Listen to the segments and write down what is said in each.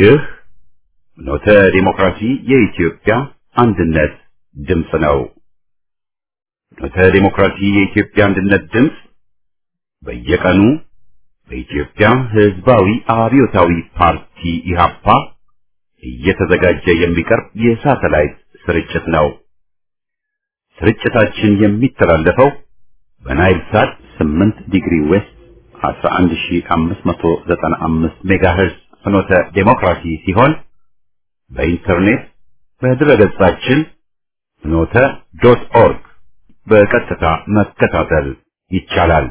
ይህ ኖተ ዲሞክራሲ የኢትዮጵያ አንድነት ድምፅ ነው። ኖተ ዲሞክራሲ የኢትዮጵያ አንድነት ድምፅ በየቀኑ በኢትዮጵያ ሕዝባዊ አብዮታዊ ፓርቲ ኢህአፓ እየተዘጋጀ የሚቀርብ የሳተላይት ስርጭት ነው። ስርጭታችን የሚተላለፈው በናይል ሳት 8 ዲግሪ ዌስት 11595 ሜጋሄርዝ ፍኖተ ዴሞክራሲ ሲሆን በኢንተርኔት በድረገጻችን ፍኖተ ዶት ኦርግ በቀጥታ መከታተል ይቻላል።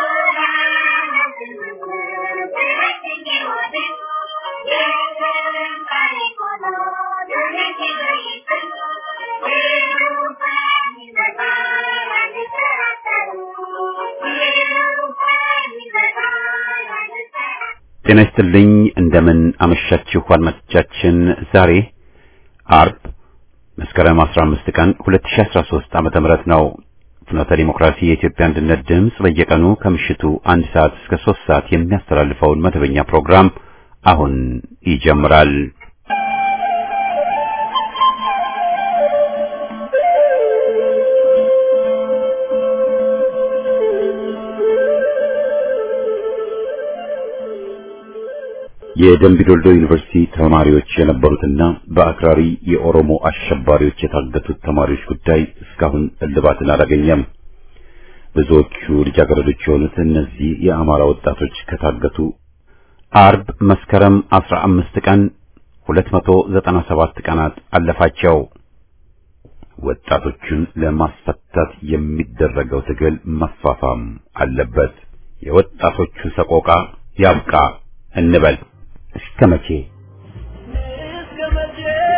ጤና ይስጥልኝ። እንደምን አመሻችሁ አድማጮቻችን። ዛሬ አርብ መስከረም 15 ቀን 2013 ዓመተ ምህረት ነው። ፍኖተ ዲሞክራሲ የኢትዮጵያ አንድነት ድምፅ በየቀኑ ከምሽቱ አንድ ሰዓት እስከ 3 ሰዓት የሚያስተላልፈውን መደበኛ ፕሮግራም አሁን ይጀምራል። የደምቢዶልዶ ዩኒቨርሲቲ ተማሪዎች የነበሩትና በአክራሪ የኦሮሞ አሸባሪዎች የታገቱት ተማሪዎች ጉዳይ እስካሁን እልባትን አላገኘም። ብዙዎቹ ልጃገረዶች የሆኑት እነዚህ የአማራ ወጣቶች ከታገቱ አርብ መስከረም 15 ቀን 297 ቀናት አለፋቸው። ወጣቶቹን ለማስፈታት የሚደረገው ትግል መፋፋም አለበት። የወጣቶቹ ሰቆቃ ያብቃ እንበል። እስከ መቼ እስከ መቼ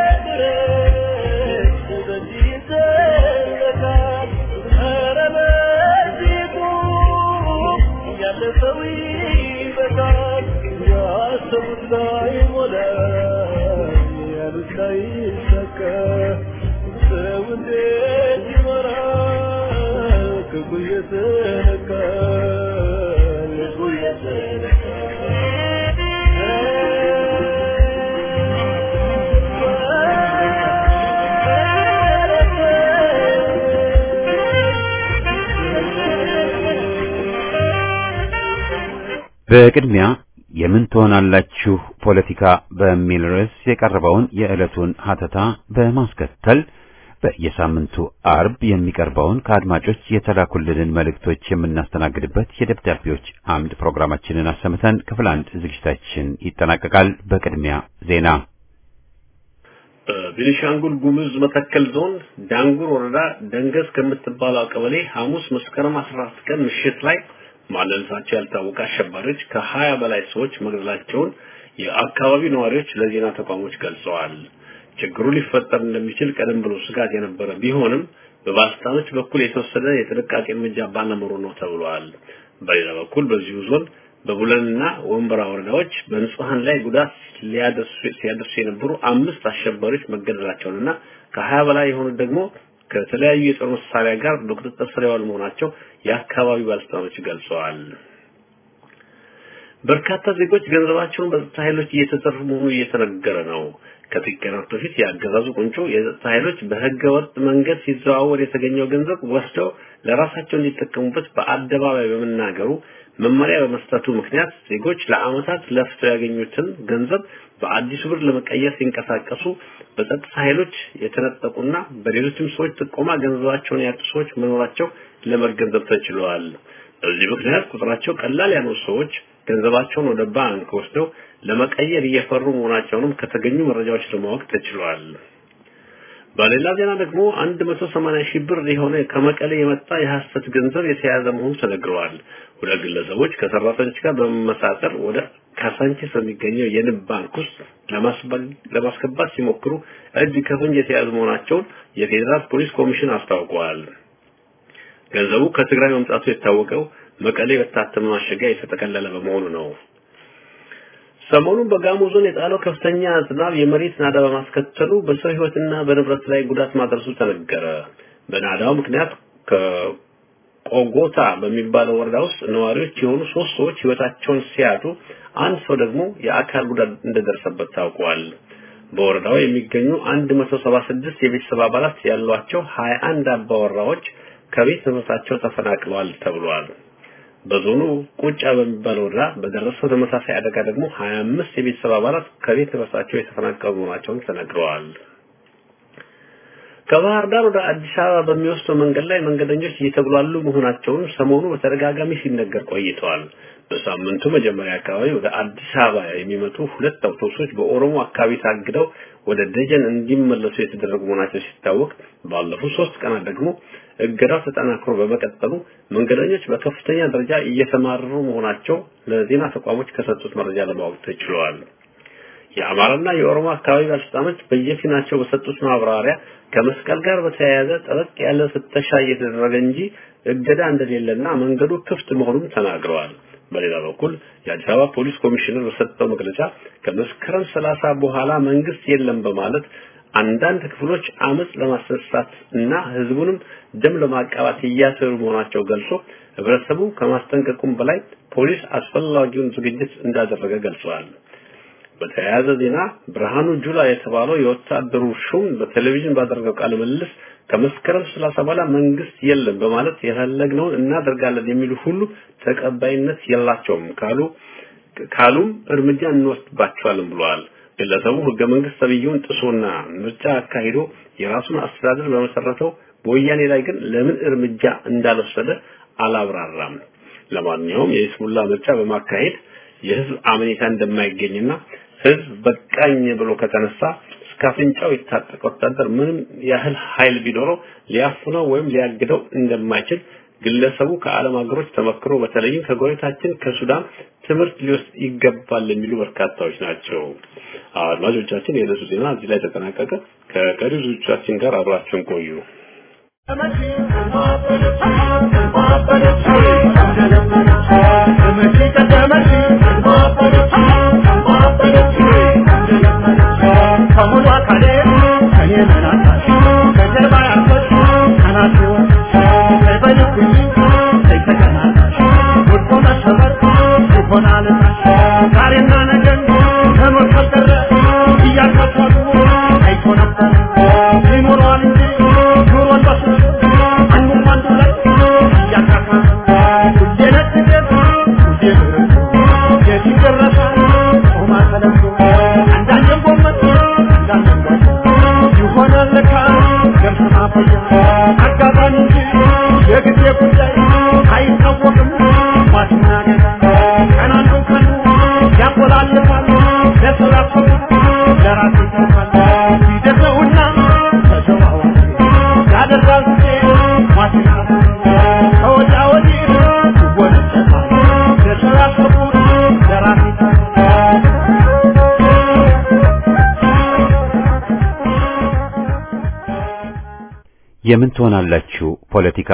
ድረስ በዚህ ይዘለቃል? ኧረ በዚህ ቁም፣ ያለፈው ይበቃል። ያሰቡት ላይሞላ፣ ያሉት ላይሳካ፣ ሰው እንዴት ይኖራል? ክፉ እየተነካ ልቡ በቅድሚያ የምን ትሆናላችሁ ፖለቲካ በሚል ርዕስ የቀረበውን የዕለቱን ሀተታ በማስከተል በየሳምንቱ አርብ የሚቀርበውን ከአድማጮች የተላኩልንን መልእክቶች የምናስተናግድበት የደብዳቤዎች አምድ ፕሮግራማችንን አሰምተን ክፍል አንድ ዝግጅታችን ይጠናቀቃል። በቅድሚያ ዜና። በቤኒሻንጉል ጉሙዝ መተከል ዞን ዳንጉር ወረዳ ደንገዝ ከምትባለው ቀበሌ ሐሙስ መስከረም 14 ቀን ምሽት ላይ ማንነታቸው ያልታወቀ አሸባሪዎች ከሀያ በላይ ሰዎች መግደላቸውን የአካባቢው ነዋሪዎች ለዜና ተቋሞች ገልጸዋል። ችግሩ ሊፈጠር እንደሚችል ቀደም ብሎ ስጋት የነበረ ቢሆንም በባለስልጣኖች በኩል የተወሰደ የጥንቃቄ እርምጃ ባለመኖሩ ነው ተብሏል። በሌላ በኩል በዚሁ ዞን በቡለንና ወንበራ ወረዳዎች በንጹሐን ላይ ጉዳት ሲያደርሱ የነበሩ አምስት አሸባሪዎች መገደላቸውንና ከሀያ በላይ የሆኑት ደግሞ ከተለያዩ የጦር መሳሪያ ጋር በቁጥጥር ስር የዋሉ መሆናቸው የአካባቢው ባለስልጣኖች ገልጸዋል። በርካታ ዜጎች ገንዘባቸውን በጸጥታ ኃይሎች እየተዘረፉ መሆኑ እየተነገረ ነው። ከጥቂት ቀናት በፊት የአገዛዙ ቁንጮ የጸጥታ ኃይሎች በህገ ወጥ መንገድ ሲዘዋወር የተገኘው ገንዘብ ወስደው ለራሳቸው እንዲጠቀሙበት በአደባባይ በመናገሩ መመሪያ በመስጠቱ ምክንያት ዜጎች ለአመታት ለፍተው ያገኙትን ገንዘብ በአዲሱ ብር ለመቀየር ሲንቀሳቀሱ በጸጥታ ኃይሎች የተነጠቁና በሌሎችም ሰዎች ጥቆማ ገንዘባቸውን ያጡ ሰዎች መኖራቸው ለመገንዘብ ተችሏል። በዚህ ምክንያት ቁጥራቸው ቀላል ያልሆኑ ሰዎች ገንዘባቸውን ወደ ባንክ ወስደው ለመቀየር እየፈሩ መሆናቸውንም ከተገኙ መረጃዎች ለማወቅ ተችሏል። በሌላ ዜና ደግሞ 180 ሺህ ብር የሆነ ከመቀሌ የመጣ የሐሰት ገንዘብ የተያዘ መሆኑ ተነግረዋል። ሁለት ግለሰቦች ከሰራተኞች ጋር በመመሳጠር ወደ ካሳንቺስ በሚገኘው የንብ ባንክ ውስጥ ለማስገባት ሲሞክሩ እጅ ከፍንጅ የተያዙ መሆናቸውን የፌዴራል ፖሊስ ኮሚሽን አስታውቀዋል። ገንዘቡ ከትግራይ መምጣቱ የታወቀው መቀሌ በታተመ ማሸጊያ የተጠቀለለ በመሆኑ ነው። ሰሞኑን በጋሞ ዞን የጣለው ከፍተኛ ዝናብ የመሬት ናዳ በማስከተሉ በሰው ሕይወትና በንብረት ላይ ጉዳት ማድረሱ ተነገረ። በናዳው ምክንያት ቆጎታ በሚባለው ወረዳ ውስጥ ነዋሪዎች የሆኑ ሶስት ሰዎች ህይወታቸውን ሲያጡ አንድ ሰው ደግሞ የአካል ጉዳት እንደደረሰበት ታውቋል። በወረዳው የሚገኙ 176 የቤተሰብ አባላት ያሏቸው 21 አባወራዎች ከቤት ንብረታቸው ተፈናቅለዋል ተብሏል። በዞኑ ቁጫ በሚባለው ወረዳ በደረሰው ተመሳሳይ አደጋ ደግሞ 25 የቤተሰብ አባላት ከቤት ንብረታቸው የተፈናቀሉ መሆናቸውን ተነግረዋል። ከባህር ዳር ወደ አዲስ አበባ በሚወስደው መንገድ ላይ መንገደኞች እየተጉላሉ መሆናቸውን ሰሞኑ በተደጋጋሚ ሲነገር ቆይተዋል። በሳምንቱ መጀመሪያ አካባቢ ወደ አዲስ አበባ የሚመጡ ሁለት አውቶቡሶች በኦሮሞ አካባቢ ታግደው ወደ ደጀን እንዲመለሱ የተደረጉ መሆናቸው ሲታወቅ ባለፉት ሶስት ቀናት ደግሞ እገዳው ተጠናክሮ በመቀጠሉ መንገደኞች በከፍተኛ ደረጃ እየተማረሩ መሆናቸው ለዜና ተቋሞች ከሰጡት መረጃ ለማወቅ ተችሏል። የአማራና የኦሮሞ አካባቢ ባለስልጣኖች በየፊናቸው በሰጡት ማብራሪያ ከመስቀል ጋር በተያያዘ ጠበቅ ያለ ፍተሻ እየተደረገ እንጂ እገዳ እንደሌለና መንገዱ ክፍት መሆኑን ተናግረዋል። በሌላ በኩል የአዲስ አበባ ፖሊስ ኮሚሽነር በሰጠው መግለጫ ከመስከረም ሰላሳ በኋላ መንግስት የለም በማለት አንዳንድ ክፍሎች አመጽ ለማስነሳት እና ህዝቡንም ደም ለማቃባት እያሰሩ መሆናቸው ገልጾ ህብረተሰቡ ከማስጠንቀቁም በላይ ፖሊስ አስፈላጊውን ዝግጅት እንዳደረገ ገልጸዋል። በተያያዘ ዜና ብርሃኑ ጁላ የተባለው የወታደሩ ሹም በቴሌቪዥን ባደረገው ቃለ ምልልስ ከመስከረም ሰላሳ በኋላ መንግስት የለም በማለት የፈለግነውን እናደርጋለን የሚሉ ሁሉ ተቀባይነት የላቸውም ካሉ ካሉም እርምጃ እንወስድባቸዋለን ብለዋል። ግለሰቡ ህገ መንግስት ተብዬውን ጥሶና ምርጫ አካሂዶ የራሱን አስተዳደር በመሰረተው በወያኔ ላይ ግን ለምን እርምጃ እንዳልወሰደ አላብራራም። ለማንኛውም የይስሙላ ምርጫ በማካሄድ የህዝብ አመኔታ እንደማይገኝና ህዝብ በቃኝ ብሎ ከተነሳ እስከ አፍንጫው የታጠቀ ወታደር ምንም ያህል ኃይል ቢኖረው ሊያፍነው ወይም ሊያግደው እንደማይችል ግለሰቡ ከዓለም ሀገሮች ተመክሮ በተለይም ከጎረቤታችን ከሱዳን ትምህርት ሊወስድ ይገባል የሚሉ በርካታዎች ናቸው። አድማጮቻችን፣ የዕለቱ ዜና እዚህ ላይ ተጠናቀቀ። ከቀሪው ዝግጅቶቻችን ጋር አብራችሁን ቆዩ። የምን ትሆናላችሁ ፖለቲካ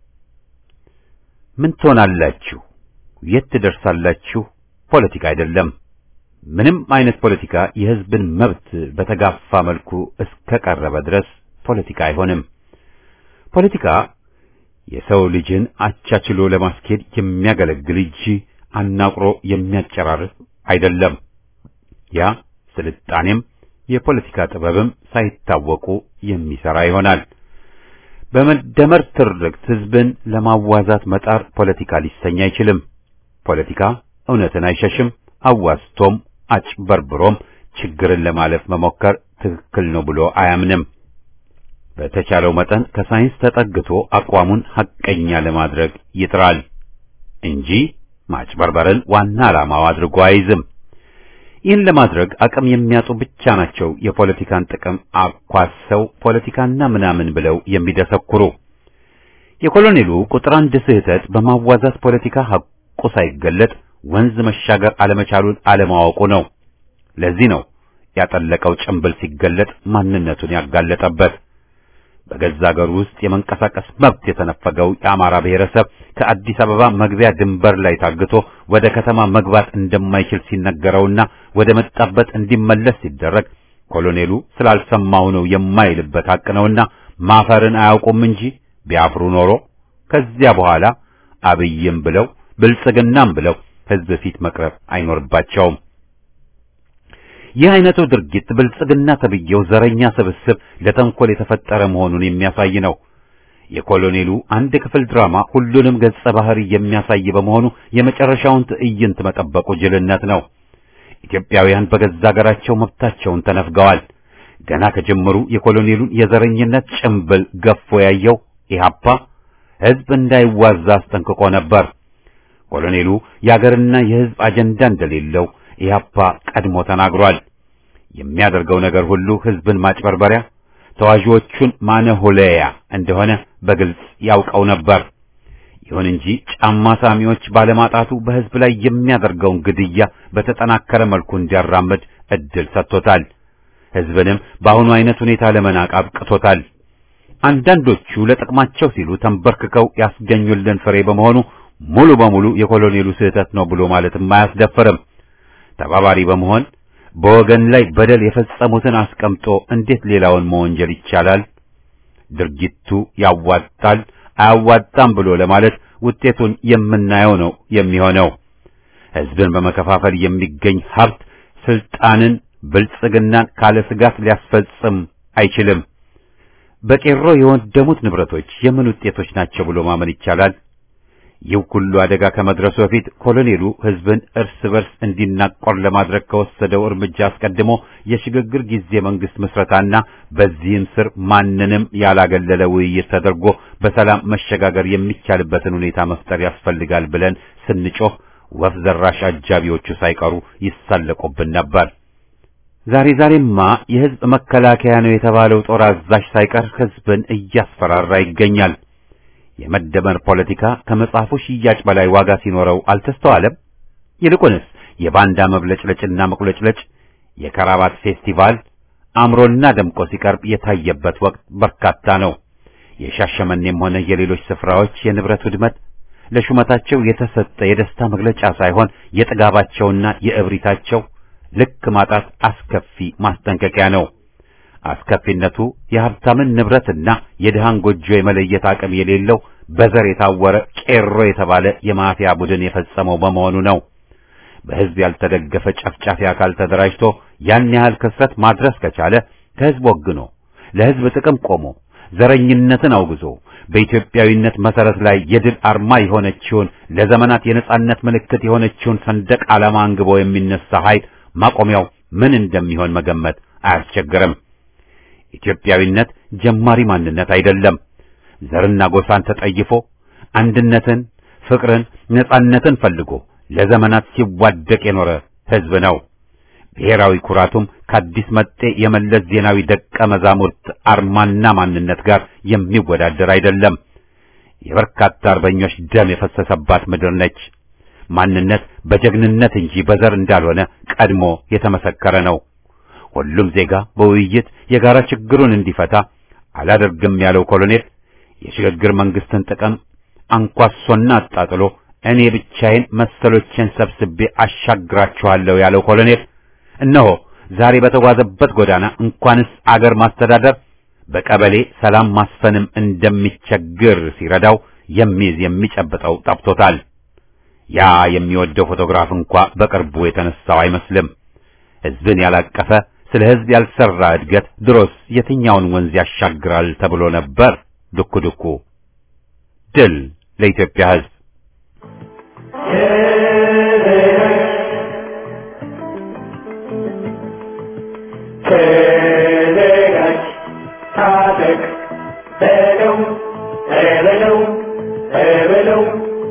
ምን ትሆናላችሁ የት ትደርሳላችሁ ፖለቲካ አይደለም ምንም አይነት ፖለቲካ የህዝብን መብት በተጋፋ መልኩ እስከቀረበ ድረስ ፖለቲካ አይሆንም ፖለቲካ የሰው ልጅን አቻችሎ ለማስኬድ የሚያገለግል እንጂ አናቁሮ የሚያጨራርስ አይደለም ያ ስልጣኔም የፖለቲካ ጥበብም ሳይታወቁ የሚሰራ ይሆናል በመደመር ትርክት ህዝብን ለማዋዛት መጣር ፖለቲካ ሊሰኝ አይችልም። ፖለቲካ እውነትን አይሸሽም። አዋዝቶም አጭበርብሮም ችግርን ለማለፍ መሞከር ትክክል ነው ብሎ አያምንም። በተቻለው መጠን ከሳይንስ ተጠግቶ አቋሙን ሐቀኛ ለማድረግ ይጥራል እንጂ ማጭበርበርን ዋና ዓላማው አድርጎ አይዝም። ይህን ለማድረግ አቅም የሚያጡ ብቻ ናቸው የፖለቲካን ጥቅም አኳሰው ፖለቲካና ምናምን ብለው የሚደሰኩሩ። የኮሎኔሉ ቁጥር አንድ ስህተት በማዋዛት ፖለቲካ ሐቁ ሳይገለጥ ወንዝ መሻገር አለመቻሉን አለማወቁ ነው። ለዚህ ነው ያጠለቀው ጭንብል ሲገለጥ ማንነቱን ያጋለጠበት። በገዛ ሀገሩ ውስጥ የመንቀሳቀስ መብት የተነፈገው የአማራ ብሔረሰብ ከአዲስ አበባ መግቢያ ድንበር ላይ ታግቶ ወደ ከተማ መግባት እንደማይችል ሲነገረውና ወደ መጣበት እንዲመለስ ሲደረግ ኮሎኔሉ ስላልሰማው ነው የማይልበት ሐቅ ነውና ማፈርን አያውቁም እንጂ ቢያፍሩ ኖሮ ከዚያ በኋላ አብይም ብለው ብልጽግናም ብለው ህዝብ ፊት መቅረብ አይኖርባቸውም። ይህ አይነቱ ድርጊት ብልጽግና ተብዬው ዘረኛ ስብስብ ለተንኮል የተፈጠረ መሆኑን የሚያሳይ ነው። የኮሎኔሉ አንድ ክፍል ድራማ ሁሉንም ገጸ ባህሪ የሚያሳይ በመሆኑ የመጨረሻውን ትዕይንት መጠበቁ ጅልነት ነው። ኢትዮጵያውያን በገዛ ሀገራቸው መብታቸውን ተነፍገዋል። ገና ከጀምሩ የኮሎኔሉን የዘረኝነት ጭምብል ገፎ ያየው ኢህአፓ ህዝብ እንዳይዋዛ አስጠንቅቆ ነበር። ኮሎኔሉ የአገርና የህዝብ አጀንዳ እንደሌለው ኢህአፓ ቀድሞ ተናግሯል። የሚያደርገው ነገር ሁሉ ህዝብን ማጭበርበሪያ፣ ተዋዦቹን ማነሆለያ እንደሆነ በግልጽ ያውቀው ነበር። ይሁን እንጂ ጫማ ሳሚዎች ባለማጣቱ በህዝብ ላይ የሚያደርገውን ግድያ በተጠናከረ መልኩ እንዲያራምድ እድል ሰጥቶታል። ህዝብንም በአሁኑ አይነት ሁኔታ ለመናቅ አብቅቶታል። አንዳንዶቹ ለጥቅማቸው ሲሉ ተንበርክከው ያስገኙልን ፍሬ በመሆኑ ሙሉ በሙሉ የኮሎኔሉ ስህተት ነው ብሎ ማለትም አያስደፍርም። ተባባሪ በመሆን በወገን ላይ በደል የፈጸሙትን አስቀምጦ እንዴት ሌላውን መወንጀል ይቻላል? ድርጊቱ ያዋጣል አያዋጣም ብሎ ለማለት ውጤቱን የምናየው ነው የሚሆነው። ህዝብን በመከፋፈል የሚገኝ ሀብት ስልጣንን፣ ብልጽግናን ካለ ስጋት ሊያስፈጽም አይችልም። በቄሮ የወደሙት ንብረቶች የምን ውጤቶች ናቸው ብሎ ማመን ይቻላል? ይህ ሁሉ አደጋ ከመድረሱ በፊት ኮሎኔሉ ህዝብን እርስ በርስ እንዲናቆር ለማድረግ ከወሰደው እርምጃ አስቀድሞ የሽግግር ጊዜ መንግስት ምስረታና በዚህም ስር ማንንም ያላገለለ ውይይት ተደርጎ በሰላም መሸጋገር የሚቻልበትን ሁኔታ መፍጠር ያስፈልጋል ብለን ስንጮህ ወፍ ዘራሽ አጃቢዎቹ ሳይቀሩ ይሳለቁብን ነበር። ዛሬ ዛሬማ የህዝብ መከላከያ ነው የተባለው ጦር አዛዥ ሳይቀር ህዝብን እያስፈራራ ይገኛል። የመደመር ፖለቲካ ከመጽሐፉ ሽያጭ በላይ ዋጋ ሲኖረው አልተስተዋለም። ይልቁንስ የባንዳ መብለጭለጭና መቁለጭለጭ፣ የከራባት ፌስቲቫል አምሮና ደምቆ ሲቀርብ የታየበት ወቅት በርካታ ነው። የሻሸመኔም ሆነ የሌሎች ስፍራዎች የንብረት ውድመት ለሹመታቸው የተሰጠ የደስታ መግለጫ ሳይሆን የጥጋባቸውና የእብሪታቸው ልክ ማጣት አስከፊ ማስጠንቀቂያ ነው። አስከፊነቱ የሀብታምን ንብረትና የድሃን ጎጆ የመለየት አቅም የሌለው በዘር የታወረ ቄሮ የተባለ የማፊያ ቡድን የፈጸመው በመሆኑ ነው። በህዝብ ያልተደገፈ ጨፍጫፊ አካል ተደራጅቶ ያን ያህል ክስረት ማድረስ ከቻለ ከህዝብ ወግኖ ለህዝብ ጥቅም ቆሞ ዘረኝነትን አውግዞ በኢትዮጵያዊነት መሰረት ላይ የድል አርማ የሆነችውን ለዘመናት የነጻነት ምልክት የሆነችውን ሰንደቅ ዓላማ አንግቦ የሚነሳ ኃይል ማቆሚያው ምን እንደሚሆን መገመት አያስቸግርም። ኢትዮጵያዊነት ጀማሪ ማንነት አይደለም። ዘርና ጎሳን ተጠይፎ አንድነትን፣ ፍቅርን፣ ነጻነትን ፈልጎ ለዘመናት ሲዋደቅ የኖረ ህዝብ ነው። ብሔራዊ ኩራቱም ከአዲስ መጤ የመለስ ዜናዊ ደቀ መዛሙርት አርማና ማንነት ጋር የሚወዳደር አይደለም። የበርካታ አርበኞች ደም የፈሰሰባት ምድር ነች። ማንነት በጀግንነት እንጂ በዘር እንዳልሆነ ቀድሞ የተመሰከረ ነው። ሁሉም ዜጋ በውይይት የጋራ ችግሩን እንዲፈታ አላደርግም ያለው ኮሎኔል የሽግግር መንግስትን ጥቅም አንኳሶና አጣጥሎ እኔ ብቻዬን መሰሎቼን ሰብስቤ አሻግራችኋለሁ ያለው ኮሎኔል እነሆ ዛሬ በተጓዘበት ጎዳና እንኳንስ አገር ማስተዳደር በቀበሌ ሰላም ማስፈንም እንደሚቸግር ሲረዳው የሚይዝ የሚጨብጠው ጠፍቶታል። ያ የሚወደው ፎቶግራፍ እንኳ በቅርቡ የተነሳው አይመስልም። ህዝብን ያላቀፈ ስለ ህዝብ ያልሰራ እድገት ድሮስ የትኛውን ወንዝ ያሻግራል ተብሎ ነበር። ዱኩ ዱኩ። ድል ለኢትዮጵያ ህዝብ። ተዘጋጅ፣ ታጠቅ፣ በለው በለው በለው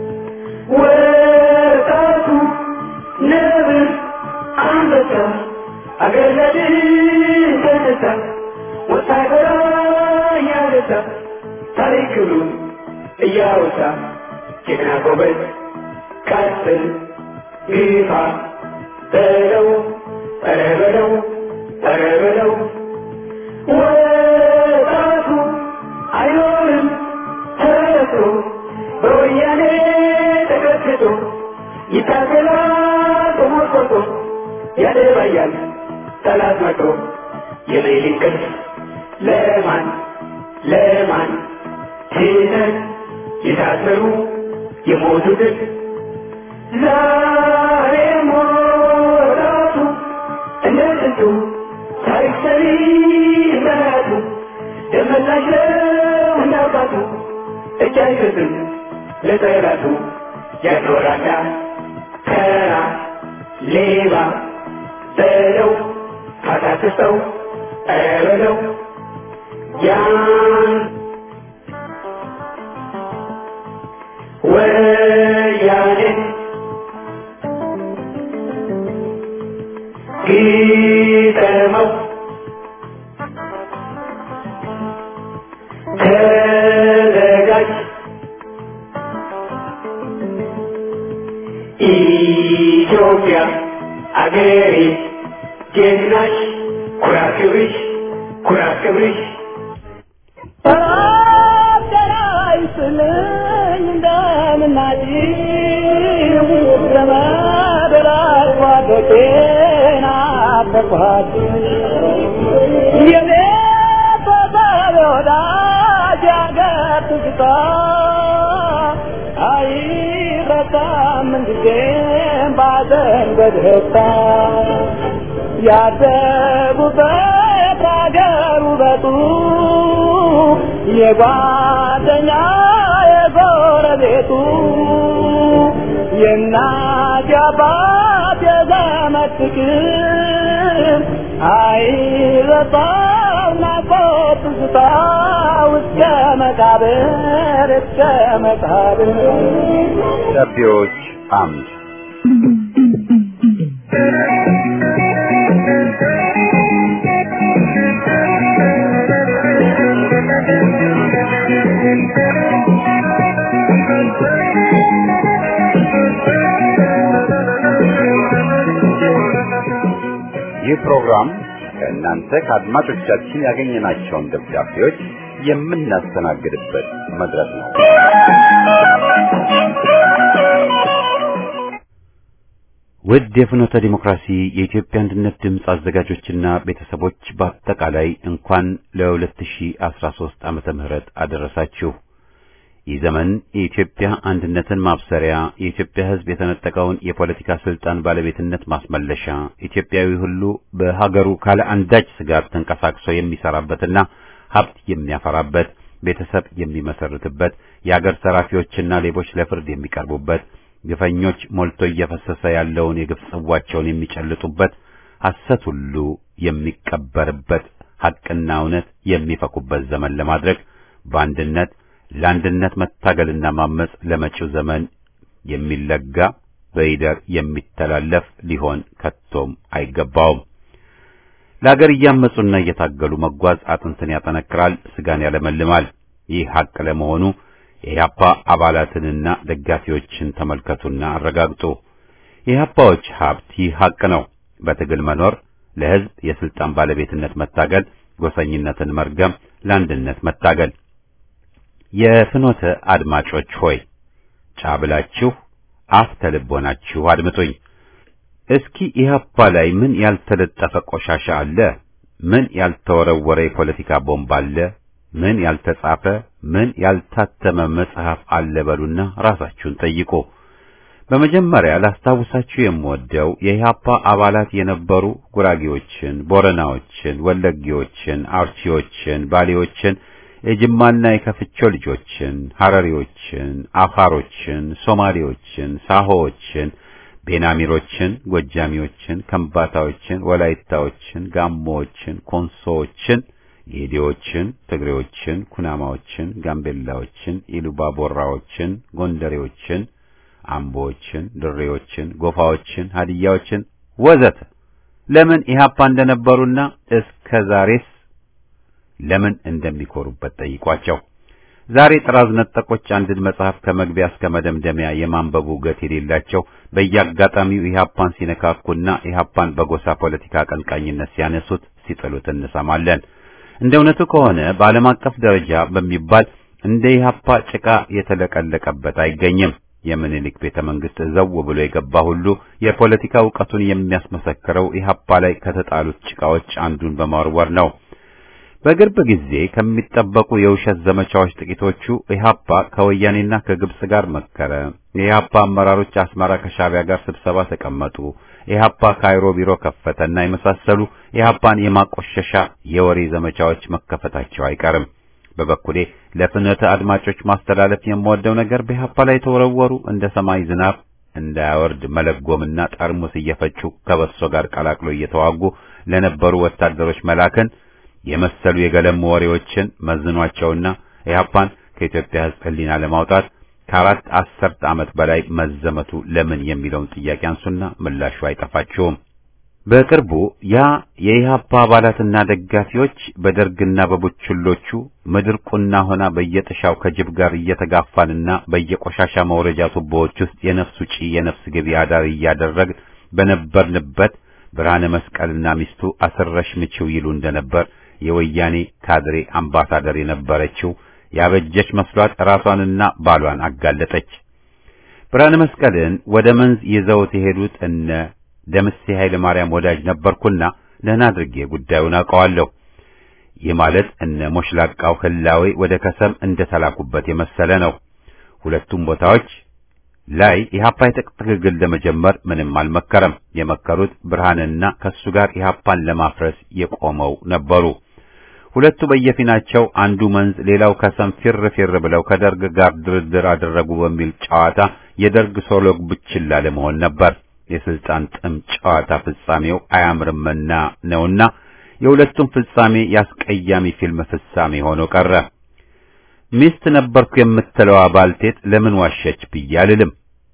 ወጣቱ ነብር አንበሳ አገር ለድል ተነሳ ወታደራ እያነሳ ታሪክሉን እያወሳ ጀግና ጎበዝ ቀጥል ግፋ በለው ኧረ በለው ኧረ በለው ወጣቱ አይኖርም ተረቶ በወያኔ ተቀጥቅጦ ይታገላል ተሞርቆቶ ያደባያል ጠላት መቶ የሌሊት እንቅልፍ ለማን ለማን ትተን የታሰሩ የሞቱትን ዛሬ ሞራቱ እንደ ጥንቱ ታሪክ ሰሪ መራቱ ደመላሽ ነው እንዳባቱ እጅ አይሰጥም ለጠላቱ ያኖራዳ ከራ ሌባ በለው ካታክሰው በለው ያን ወያኔ ግጠመው ተዘጋጅ ኢትዮጵያ አገሬ ጀግናሽ ኩራት ክብርሽ ኩራት ክብርሽ ያደጉበት አገር ውበቱ የጓደኛ የጎረቤቱ የእናት የአባት የዘመድ ፍቅር አይረሳም ናፍቆት ትዝታ እስከ መቃብር እስከ መቃብር ደብዳቤዎች አምድ ይህ ፕሮግራም ከእናንተ ከአድማጮቻችን ያገኘናቸውን ደብዳቤዎች የምናስተናግድበት መድረክ ነው። ውድ የፍኖተ ዲሞክራሲ የኢትዮጵያ አንድነት ድምፅ አዘጋጆችና ቤተሰቦች በአጠቃላይ እንኳን ለ2013 ዓመተ ምህረት አደረሳችሁ። ይህ ዘመን የኢትዮጵያ አንድነትን ማብሰሪያ፣ የኢትዮጵያ ሕዝብ የተነጠቀውን የፖለቲካ ስልጣን ባለቤትነት ማስመለሻ፣ ኢትዮጵያዊ ሁሉ በሀገሩ ካለ አንዳች ስጋት ተንቀሳቅሶ የሚሰራበትና ሀብት የሚያፈራበት፣ ቤተሰብ የሚመሰርትበት፣ የአገር ዘራፊዎችና ሌቦች ለፍርድ የሚቀርቡበት፣ ግፈኞች ሞልቶ እየፈሰሰ ያለውን የግፍ ጽዋቸውን የሚጨልጡበት፣ ሐሰት ሁሉ የሚቀበርበት፣ ሐቅና እውነት የሚፈኩበት ዘመን ለማድረግ በአንድነት ለአንድነት መታገልና ማመጽ ለመጪው ዘመን የሚለጋ በይደር የሚተላለፍ ሊሆን ከቶም አይገባውም። ለአገር እያመጹና እየታገሉ መጓዝ አጥንትን ያጠነክራል፣ ስጋን ያለመልማል። ይህ ሐቅ ለመሆኑ የኢህአፓ አባላትንና ደጋፊዎችን ተመልከቱና አረጋግጡ። የኢህአፓዎች ሀብት ይህ ሐቅ ነው። በትግል መኖር፣ ለሕዝብ የስልጣን ባለቤትነት መታገል፣ ጎሰኝነትን መርገም፣ ለአንድነት መታገል የፍኖተ አድማጮች ሆይ ጫብላችሁ አፍ ተልቦናችሁ አድምጡኝ። እስኪ ኢህአፓ ላይ ምን ያልተለጠፈ ቆሻሻ አለ? ምን ያልተወረወረ የፖለቲካ ቦምብ አለ? ምን ያልተጻፈ ምን ያልታተመ መጽሐፍ አለ? በሉና ራሳችሁን ጠይቁ። በመጀመሪያ ላስታውሳችሁ የምወደው የኢህአፓ አባላት የነበሩ ጉራጌዎችን፣ ቦረናዎችን፣ ወለጌዎችን፣ አርሲዎችን፣ ባሌዎችን የጅማና የከፍቾ ልጆችን፣ ሐረሪዎችን፣ አፋሮችን፣ ሶማሌዎችን፣ ሳሆዎችን፣ ቤናሚሮችን፣ ጎጃሚዎችን፣ ከምባታዎችን፣ ወላይታዎችን፣ ጋሞዎችን፣ ኮንሶዎችን፣ ጌዴዎችን፣ ትግሬዎችን፣ ኩናማዎችን፣ ጋምቤላዎችን፣ ኢሉባቦራዎችን፣ ጎንደሬዎችን፣ አምቦዎችን፣ ድሬዎችን፣ ጎፋዎችን፣ ሀዲያዎችን ወዘተ ለምን ኢህአፓ እንደነበሩና እስከ ዛሬስ ለምን እንደሚኮሩበት ጠይቋቸው። ዛሬ ጥራዝ ነጠቆች አንድን መጽሐፍ ከመግቢያ እስከ መደምደሚያ የማንበቡ ገት የሌላቸው በየአጋጣሚው ኢህአፓን ሲነካኩና ኢህአፓን በጎሳ ፖለቲካ አቀንቃኝነት ሲያነሱት ሲጥሉት እንሰማለን። እንደ እውነቱ ከሆነ በዓለም አቀፍ ደረጃ በሚባል እንደ ኢህአፓ ጭቃ የተለቀለቀበት አይገኝም። የምኒልክ ቤተ መንግስት ዘው ብሎ የገባ ሁሉ የፖለቲካ እውቀቱን የሚያስመሰክረው ኢህአፓ ላይ ከተጣሉት ጭቃዎች አንዱን በመወርወር ነው። በቅርብ ጊዜ ከሚጠበቁ የውሸት ዘመቻዎች ጥቂቶቹ ኢህአፓ ከወያኔና ከግብጽ ጋር መከረ፣ የኢህአፓ አመራሮች አስመራ ከሻዕቢያ ጋር ስብሰባ ተቀመጡ፣ ኢህአፓ ካይሮ ቢሮ ከፈተና የመሳሰሉ ኢህአፓን የማቆሸሻ የወሬ ዘመቻዎች መከፈታቸው አይቀርም። በበኩሌ ለፍኖተ አድማጮች ማስተላለፍ የምወደው ነገር በኢህአፓ ላይ የተወረወሩ እንደ ሰማይ ዝናብ እንዳያወርድ መለጎምና ጠርሙስ እየፈጩ ከበሶ ጋር ቀላቅሎ እየተዋጉ ለነበሩ ወታደሮች መላክን የመሰሉ የገለሙ ወሬዎችን መዝኗቸውና ኢህአፓን ከኢትዮጵያ ሕዝብ ሕሊና ለማውጣት ከአራት አስርት ዓመት በላይ መዘመቱ ለምን የሚለውን ጥያቄ አንሱና ምላሹ አይጠፋችሁም። በቅርቡ ያ የኢህአፓ አባላትና ደጋፊዎች በደርግና በቡችሎቹ ምድር ቁና ሆና በየጥሻው ከጅብ ጋር እየተጋፋንና በየቆሻሻ መውረጃ ቱቦዎች ውስጥ የነፍስ ውጪ የነፍስ ገቢ አዳር እያደረግን በነበርንበት ብርሃነ መስቀልና ሚስቱ አስረሽ ምችው ይሉ እንደነበር የወያኔ ካድሬ አምባሳደር የነበረችው ያበጀች መስሏት ራሷንና ባሏን አጋለጠች። ብርሃነ መስቀልን ወደ መንዝ ይዘውት የሄዱት እነ ደምሴ ኃይለ ማርያም ወዳጅ ነበርኩና ደህና አድርጌ ጉዳዩን አውቀዋለሁ። ይህ ማለት እነ ሞሽላቃው ህላዌ ወደ ከሰም እንደተላኩበት የመሰለ ነው። ሁለቱም ቦታዎች ላይ ኢህአፓ የትጥቅ ትግል ለመጀመር ምንም አልመከረም። የመከሩት ብርሃንና ከሱ ጋር ኢህአፓን ለማፍረስ የቆመው ነበሩ። ሁለቱ በየፊናቸው አንዱ መንዝ ሌላው ከሰም ፊር ፊር ብለው ከደርግ ጋር ድርድር አደረጉ በሚል ጨዋታ የደርግ ሶሎግ ብችላ ለመሆን ነበር። የስልጣን ጥም ጨዋታ ፍጻሜው አያምርምና ነውና የሁለቱም ፍጻሜ ያስቀያሚ ፊልም ፍጻሜ ሆኖ ቀረ። ሚስት ነበርኩ የምትለዋ ባልቴት ለምን ዋሸች ብዬ አልልም።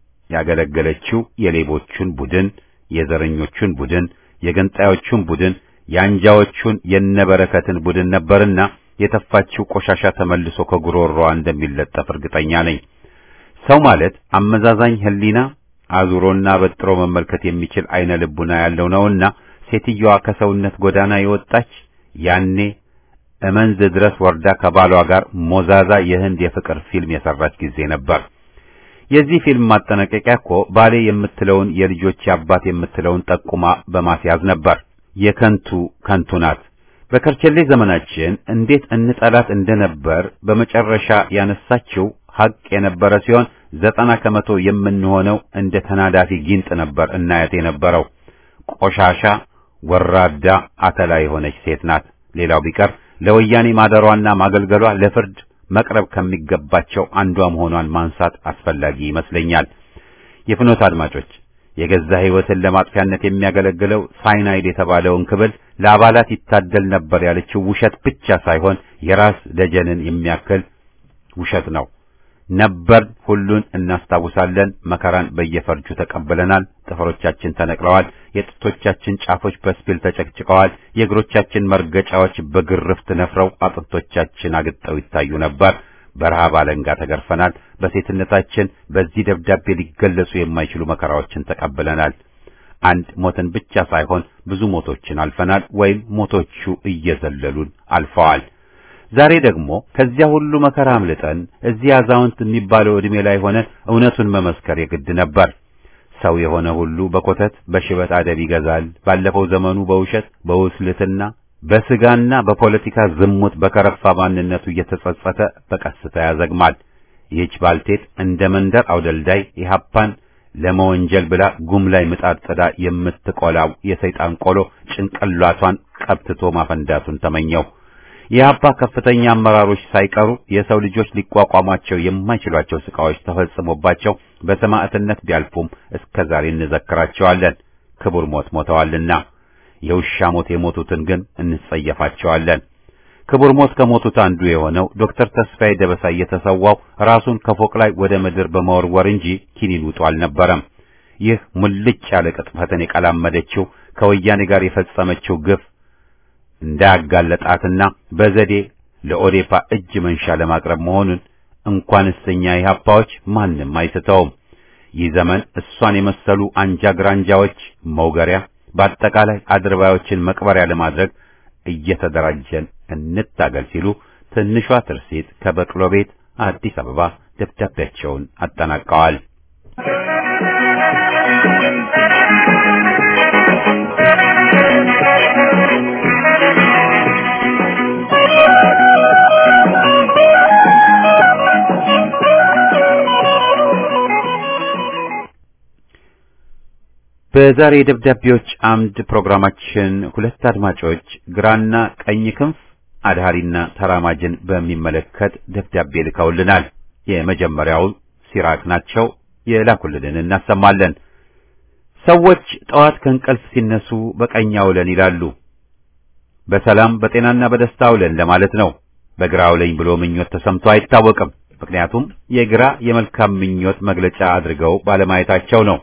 ያገለገለችው የሌቦቹን ቡድን፣ የዘረኞቹን ቡድን፣ የገንጣዮቹን ቡድን፣ የአንጃዎቹን የነበረከትን ቡድን ነበርና የተፋችው ቆሻሻ ተመልሶ ከጉሮሮዋ እንደሚለጠፍ እርግጠኛ ነኝ። ሰው ማለት አመዛዛኝ ህሊና አዙሮና በጥሮ መመልከት የሚችል አይነ ልቡና ያለው ነውና ሴትየዋ ከሰውነት ጎዳና የወጣች ያኔ እመንዝ ድረስ ወርዳ ከባሏ ጋር ሞዛዛ የህንድ የፍቅር ፊልም የሰራች ጊዜ ነበር። የዚህ ፊልም ማጠናቀቂያ እኮ ባሌ የምትለውን የልጆች አባት የምትለውን ጠቁማ በማስያዝ ነበር። የከንቱ ከንቱ ናት። በከርቸሌ ዘመናችን እንዴት እንጠላት እንደነበር በመጨረሻ ያነሳችው ሐቅ የነበረ ሲሆን ዘጠና ከመቶ የምንሆነው እንደ ተናዳፊ ጊንጥ ነበር እናያት የነበረው። ቆሻሻ ወራዳ አተላ የሆነች ሴት ናት። ሌላው ቢቀር ለወያኔ ማደሯና ማገልገሏ ለፍርድ መቅረብ ከሚገባቸው አንዷ መሆኗን ማንሳት አስፈላጊ ይመስለኛል። የፍኖት አድማጮች የገዛ ሕይወትን ለማጥፊያነት የሚያገለግለው ሳይናይድ የተባለውን ክብል ለአባላት ይታደል ነበር ያለችው ውሸት ብቻ ሳይሆን የራስ ደጀንን የሚያክል ውሸት ነው። ነበር ሁሉን እናስታውሳለን። መከራን በየፈርጁ ተቀብለናል። ጥፍሮቻችን ተነቅለዋል። የጥቶቻችን ጫፎች በስፒል ተጨቅጭቀዋል። የእግሮቻችን መርገጫዎች በግርፍት ነፍረው አጥንቶቻችን አግጠው ይታዩ ነበር። በረሃብ አለንጋ ተገርፈናል። በሴትነታችን በዚህ ደብዳቤ ሊገለጹ የማይችሉ መከራዎችን ተቀብለናል። አንድ ሞትን ብቻ ሳይሆን ብዙ ሞቶችን አልፈናል፣ ወይም ሞቶቹ እየዘለሉን አልፈዋል። ዛሬ ደግሞ ከዚያ ሁሉ መከራ አምልጠን እዚህ አዛውንት የሚባለው ዕድሜ ላይ ሆነን እውነቱን መመስከር የግድ ነበር። ሰው የሆነ ሁሉ በኮተት በሽበት አደብ ይገዛል። ባለፈው ዘመኑ በውሸት በውስልትና በስጋና በፖለቲካ ዝሙት በከረፋ ማንነቱ እየተጸጸተ በቀስታ ያዘግማል። ይህች ባልቴት እንደ መንደር አውደልዳይ ኢህአፓን ለመወንጀል ብላ ጉም ላይ ምጣድ ጥዳ የምትቆላው የሰይጣን ቆሎ ጭንቅላቷን ቀብትቶ ማፈንዳቱን ተመኘው። የአባ ከፍተኛ አመራሮች ሳይቀሩ የሰው ልጆች ሊቋቋሟቸው የማይችሏቸው ስቃዎች ተፈጽሞባቸው በሰማዕትነት ቢያልፉም እስከ ዛሬ እንዘክራቸዋለን። ክቡር ሞት ሞተዋልና የውሻ ሞት የሞቱትን ግን እንጸየፋቸዋለን። ክቡር ሞት ከሞቱት አንዱ የሆነው ዶክተር ተስፋዬ ደበሳ የተሰዋው ራሱን ከፎቅ ላይ ወደ ምድር በመወርወር እንጂ ኪኒን ውጦ አልነበረም። ይህ ሙልጭ ያለ ቅጥፈትን የቀላመደችው ከወያኔ ጋር የፈጸመችው ግፍ እንዳያጋለጣትና በዘዴ ለኦዴፓ እጅ መንሻ ለማቅረብ መሆኑን እንኳንስ እኛ ኢህአፓዎች ማንም አይስተውም። ይህ ዘመን እሷን የመሰሉ አንጃ ግራንጃዎች መውገሪያ፣ በአጠቃላይ አድርባዮችን መቅበሪያ ለማድረግ እየተደራጀን እንታገል ሲሉ ትንሿ ትርሲት ከበቅሎ ቤት አዲስ አበባ ደብዳቤያቸውን አጠናቀዋል። በዛሬ የደብዳቤዎች አምድ ፕሮግራማችን ሁለት አድማጮች ግራና ቀኝ ክንፍ አድሃሪና ተራማጅን በሚመለከት ደብዳቤ ልከውልናል። የመጀመሪያው ሲራክ ናቸው። የላኩልንን እናሰማለን። ሰዎች ጠዋት ከእንቅልፍ ሲነሱ በቀኝ አውለን ይላሉ። በሰላም በጤናና በደስታ አውለን ለማለት ነው። በግራ አውለኝ ብሎ ምኞት ተሰምቶ አይታወቅም። ምክንያቱም የግራ የመልካም ምኞት መግለጫ አድርገው ባለማየታቸው ነው።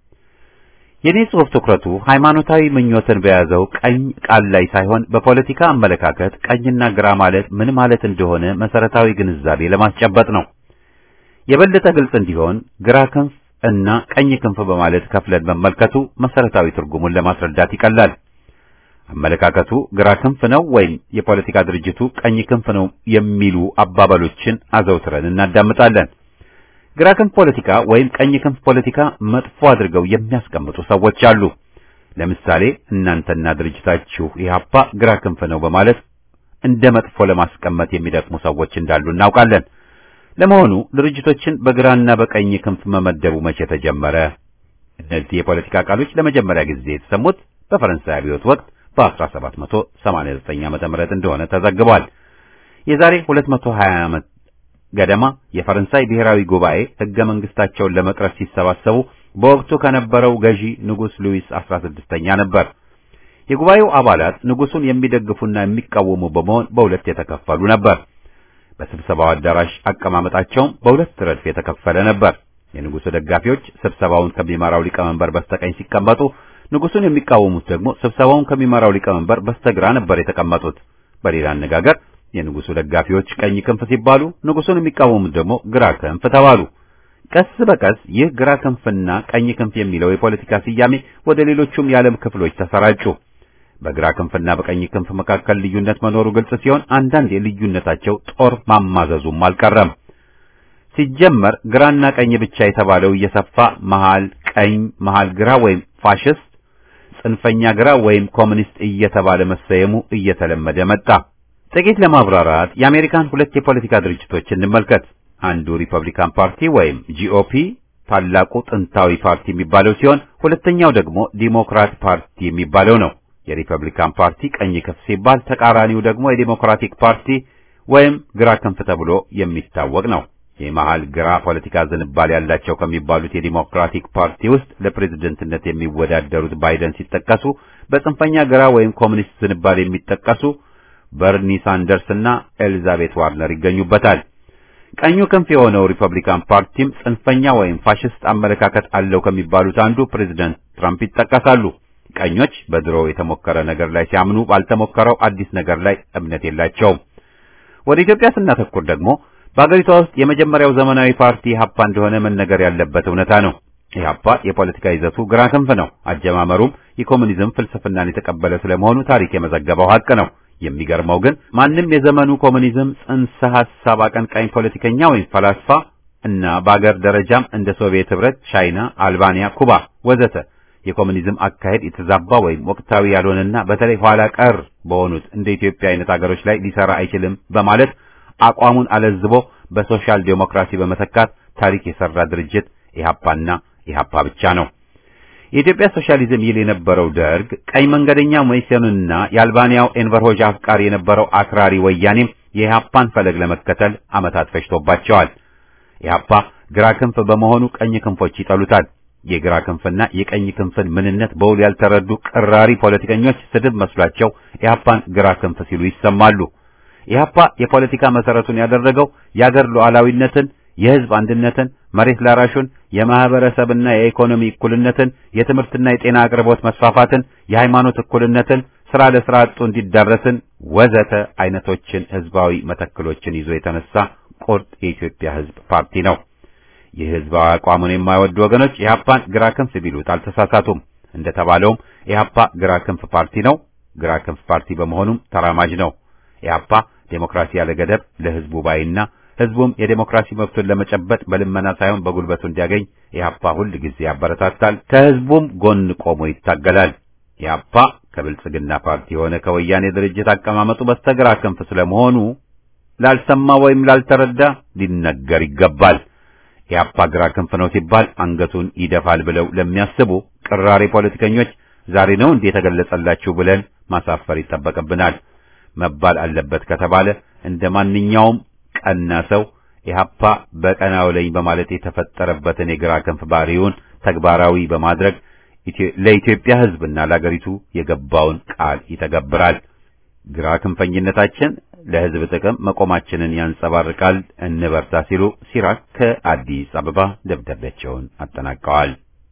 የኔ ጽሑፍ ትኩረቱ ሃይማኖታዊ ምኞትን በያዘው ቀኝ ቃል ላይ ሳይሆን በፖለቲካ አመለካከት ቀኝና ግራ ማለት ምን ማለት እንደሆነ መሰረታዊ ግንዛቤ ለማስጨበጥ ነው። የበለጠ ግልጽ እንዲሆን ግራ ክንፍ እና ቀኝ ክንፍ በማለት ከፍለን መመልከቱ መሰረታዊ ትርጉሙን ለማስረዳት ይቀላል። አመለካከቱ ግራ ክንፍ ነው ወይም የፖለቲካ ድርጅቱ ቀኝ ክንፍ ነው የሚሉ አባባሎችን አዘውትረን እናዳምጣለን። ግራ ክንፍ ፖለቲካ ወይም ቀኝ ክንፍ ፖለቲካ መጥፎ አድርገው የሚያስቀምጡ ሰዎች አሉ። ለምሳሌ እናንተና ድርጅታችሁ ኢህአፓ ግራ ክንፍ ነው በማለት እንደ መጥፎ ለማስቀመጥ የሚደክሙ ሰዎች እንዳሉ እናውቃለን። ለመሆኑ ድርጅቶችን በግራና በቀኝ ክንፍ መመደቡ መቼ ተጀመረ? እነዚህ የፖለቲካ ቃሎች ለመጀመሪያ ጊዜ የተሰሙት በፈረንሳይ አብዮት ወቅት በ1789 ዓመተ ምህረት እንደሆነ ተዘግቧል። የዛሬ 220 ዓመት ገደማ የፈረንሳይ ብሔራዊ ጉባኤ ሕገ መንግስታቸውን ለመቅረጽ ሲሰባሰቡ በወቅቱ ከነበረው ገዢ ንጉሥ ሉዊስ 16ኛ ነበር። የጉባኤው አባላት ንጉሱን የሚደግፉና የሚቃወሙ በመሆን በሁለት የተከፈሉ ነበር። በስብሰባው አዳራሽ አቀማመጣቸውም በሁለት ረድፍ የተከፈለ ነበር። የንጉሱ ደጋፊዎች ስብሰባውን ከሚመራው ሊቀመንበር በስተቀኝ ሲቀመጡ፣ ንጉሱን የሚቃወሙት ደግሞ ስብሰባውን ከሚመራው ሊቀመንበር በስተግራ ነበር የተቀመጡት። በሌላ አነጋገር የንጉሱ ደጋፊዎች ቀኝ ክንፍ ሲባሉ፣ ንጉሱን የሚቃወሙት ደግሞ ግራ ክንፍ ተባሉ። ቀስ በቀስ ይህ ግራ ክንፍና ቀኝ ክንፍ የሚለው የፖለቲካ ስያሜ ወደ ሌሎቹም የዓለም ክፍሎች ተሰራጩ። በግራ ክንፍና በቀኝ ክንፍ መካከል ልዩነት መኖሩ ግልጽ ሲሆን አንዳንድ የልዩነታቸው ጦር ማማዘዙም አልቀረም። ሲጀመር ግራና ቀኝ ብቻ የተባለው እየሰፋ መሃል ቀኝ፣ መሃል ግራ ወይም ፋሽስት፣ ጽንፈኛ ግራ ወይም ኮሚኒስት እየተባለ መሰየሙ እየተለመደ መጣ። ጥቂት ለማብራራት የአሜሪካን ሁለት የፖለቲካ ድርጅቶች እንመልከት። አንዱ ሪፐብሊካን ፓርቲ ወይም ጂኦፒ ታላቁ ጥንታዊ ፓርቲ የሚባለው ሲሆን ሁለተኛው ደግሞ ዲሞክራት ፓርቲ የሚባለው ነው። የሪፐብሊካን ፓርቲ ቀኝ ክንፍ ሲባል ተቃራኒው ደግሞ የዲሞክራቲክ ፓርቲ ወይም ግራ ክንፍ ተብሎ የሚታወቅ ነው። የመሃል ግራ ፖለቲካ ዝንባል ያላቸው ከሚባሉት የዲሞክራቲክ ፓርቲ ውስጥ ለፕሬዝደንትነት የሚወዳደሩት ባይደን ሲጠቀሱ፣ በጽንፈኛ ግራ ወይም ኮሚኒስት ዝንባል የሚጠቀሱ በርኒ ሳንደርስ እና ኤሊዛቤት ዋርነር ይገኙበታል። ቀኙ ክንፍ የሆነው ሪፐብሊካን ፓርቲም ጽንፈኛ ወይም ፋሽስት አመለካከት አለው ከሚባሉት አንዱ ፕሬዝደንት ትራምፕ ይጠቀሳሉ። ቀኞች በድሮ የተሞከረ ነገር ላይ ሲያምኑ ባልተሞከረው አዲስ ነገር ላይ እምነት የላቸውም። ወደ ኢትዮጵያ ስናተኩር ደግሞ በአገሪቷ ውስጥ የመጀመሪያው ዘመናዊ ፓርቲ ኢህአፓ እንደሆነ መነገር ያለበት እውነታ ነው። ኢህአፓ የፖለቲካ ይዘቱ ግራ ክንፍ ነው። አጀማመሩም የኮሙኒዝም ፍልስፍናን የተቀበለ ስለመሆኑ ታሪክ የመዘገበው ሀቅ ነው። የሚገርመው ግን ማንም የዘመኑ ኮሙኒዝም ጽንሰ ሐሳብ አቀንቃኝ ፖለቲከኛ ወይም ፈላስፋ እና በአገር ደረጃም እንደ ሶቪየት ህብረት፣ ቻይና፣ አልባንያ፣ ኩባ ወዘተ የኮሙኒዝም አካሄድ የተዛባ ወይም ወቅታዊ ያልሆነና በተለይ ኋላ ቀር በሆኑት እንደ ኢትዮጵያ አይነት አገሮች ላይ ሊሰራ አይችልም በማለት አቋሙን አለዝቦ በሶሻል ዴሞክራሲ በመተካት ታሪክ የሰራ ድርጅት ኢህአፓና ኢህአፓ ብቻ ነው። የኢትዮጵያ ሶሻሊዝም ይል የነበረው ደርግ ቀኝ መንገደኛ መኢሶንና የአልባንያው ኤንቨር ሆጃ አፍቃሪ የነበረው አክራሪ ወያኔም የኢህአፓን ፈለግ ለመከተል ዓመታት ፈጅቶባቸዋል። ኢህአፓ ግራ ክንፍ በመሆኑ ቀኝ ክንፎች ይጠሉታል። የግራ ክንፍና የቀኝ ክንፍን ምንነት በውል ያልተረዱ ቅራሪ ፖለቲከኞች ስድብ መስሏቸው ኢህአፓን ግራ ክንፍ ሲሉ ይሰማሉ። ኢህአፓ የፖለቲካ መሰረቱን ያደረገው የአገር ሉዓላዊነትን፣ የህዝብ አንድነትን፣ መሬት ላራሹን፣ የማህበረሰብና የኢኮኖሚ እኩልነትን፣ የትምህርትና የጤና አቅርቦት መስፋፋትን፣ የሃይማኖት እኩልነትን፣ ስራ ለስራ አጡ እንዲዳረስን ወዘተ አይነቶችን ህዝባዊ መተክሎችን ይዞ የተነሳ ቁርጥ የኢትዮጵያ ህዝብ ፓርቲ ነው። ይህ ህዝባዊ አቋሙን የማይወዱ ወገኖች ኢህአፓን ግራ ክንፍ ቢሉት አልተሳሳቱም። እንደተባለውም ኢህአፓ ግራ ክንፍ ፓርቲ ነው። ግራ ክንፍ ፓርቲ በመሆኑም ተራማጅ ነው። ኢህአፓ ዴሞክራሲ ያለ ገደብ ለህዝቡ ባይና ህዝቡም የዴሞክራሲ መብቱን ለመጨበጥ በልመና ሳይሆን በጉልበቱ እንዲያገኝ ኢህአፓ ሁል ጊዜ ያበረታታል። ከህዝቡም ጎን ቆሞ ይታገላል። ኢህአፓ ከብልጽግና ፓርቲ የሆነ ከወያኔ ድርጅት አቀማመጡ በስተግራ ክንፍ ስለመሆኑ ላልሰማ ወይም ላልተረዳ ሊነገር ይገባል። ኢህአፓ ግራ ክንፍ ነው ሲባል አንገቱን ይደፋል ብለው ለሚያስቡ ቅራሬ ፖለቲከኞች ዛሬ ነው እንዴ የተገለጸላችሁ ብለን ማሳፈር ይጠበቅብናል። መባል አለበት ከተባለ እንደ ማንኛውም ቀና ሰው ኢህአፓ በቀናው ላይ በማለት የተፈጠረበትን የግራ ክንፍ ባህሪውን ተግባራዊ በማድረግ ለኢትዮጵያ ሕዝብና ለአገሪቱ የገባውን ቃል ይተገብራል። ግራ ክንፈኝነታችን ለሕዝብ ጥቅም መቆማችንን ያንጸባርቃል። እንበርታ ሲሉ ሲራክ ከአዲስ አበባ ደብዳቤያቸውን አጠናቀዋል።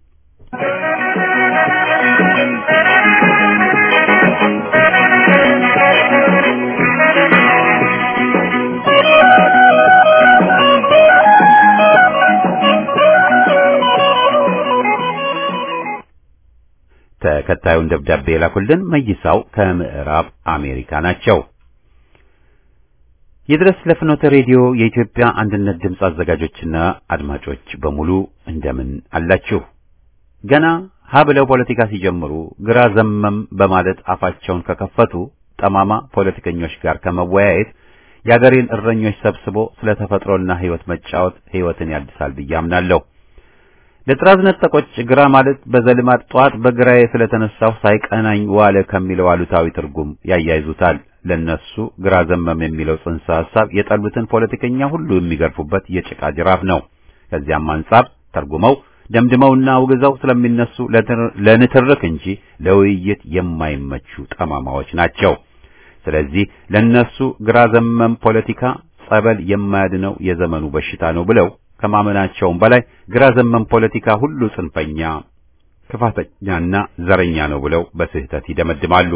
ተከታዩን ደብዳቤ የላኩልን መይሳው ከምዕራብ አሜሪካ ናቸው። ይድረስ ለፍኖተ ሬዲዮ የኢትዮጵያ አንድነት ድምፅ አዘጋጆችና አድማጮች በሙሉ እንደምን አላችሁ? ገና ሀ ብለው ፖለቲካ ሲጀምሩ ግራ ዘመም በማለት አፋቸውን ከከፈቱ ጠማማ ፖለቲከኞች ጋር ከመወያየት የአገሬን እረኞች ሰብስቦ ስለ ተፈጥሮና ሕይወት መጫወት ሕይወትን ያድሳል ብዬ አምናለሁ። ለጥራዝ ነጠቆች ግራ ማለት በዘልማድ ጧት በግራዬ ስለተነሳሁ ሳይቀናኝ ዋለ ከሚለው አሉታዊ ትርጉም ያያይዙታል። ለነሱ ግራ ዘመም የሚለው ጽንሰ ሐሳብ የጠሉትን ፖለቲከኛ ሁሉ የሚገርፉበት የጭቃ ጅራፍ ነው። ከዚያም አንጻር ተርጉመው ደምድመውና አውግዘው ስለሚነሱ ለንትርክ እንጂ ለውይይት የማይመቹ ጠማማዎች ናቸው። ስለዚህ ለነሱ ግራ ዘመም ፖለቲካ ጸበል የማያድነው የዘመኑ በሽታ ነው ብለው ከማመናቸውም በላይ ግራ ዘመም ፖለቲካ ሁሉ ጽንፈኛ፣ ክፋተኛና ዘረኛ ነው ብለው በስህተት ይደመድማሉ።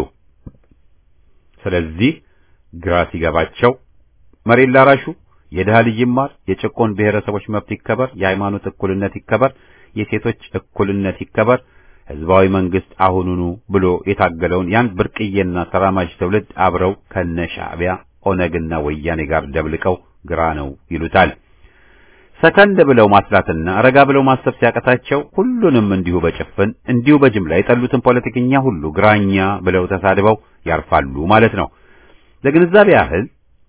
ስለዚህ ግራ ሲገባቸው መሬት ላራሹ የድሃ ልጅ ይማር፣ የጭቆን ብሔረሰቦች መብት ይከበር፣ የሃይማኖት እኩልነት ይከበር፣ የሴቶች እኩልነት ይከበር፣ ህዝባዊ መንግስት አሁኑኑ ብሎ የታገለውን ያን ብርቅዬና ተራማጅ ትውልድ አብረው ከነ ሻዕቢያ ኦነግና ወያኔ ጋር ደብልቀው ግራ ነው ይሉታል። ሰከንድ ብለው ማስላትና ረጋ ብለው ማሰብ ሲያቀታቸው ሁሉንም እንዲሁ በጭፍን እንዲሁ በጅምላ የጠሉትን ፖለቲከኛ ሁሉ ግራኛ ብለው ተሳድበው ያርፋሉ ማለት ነው። ለግንዛቤ ያህል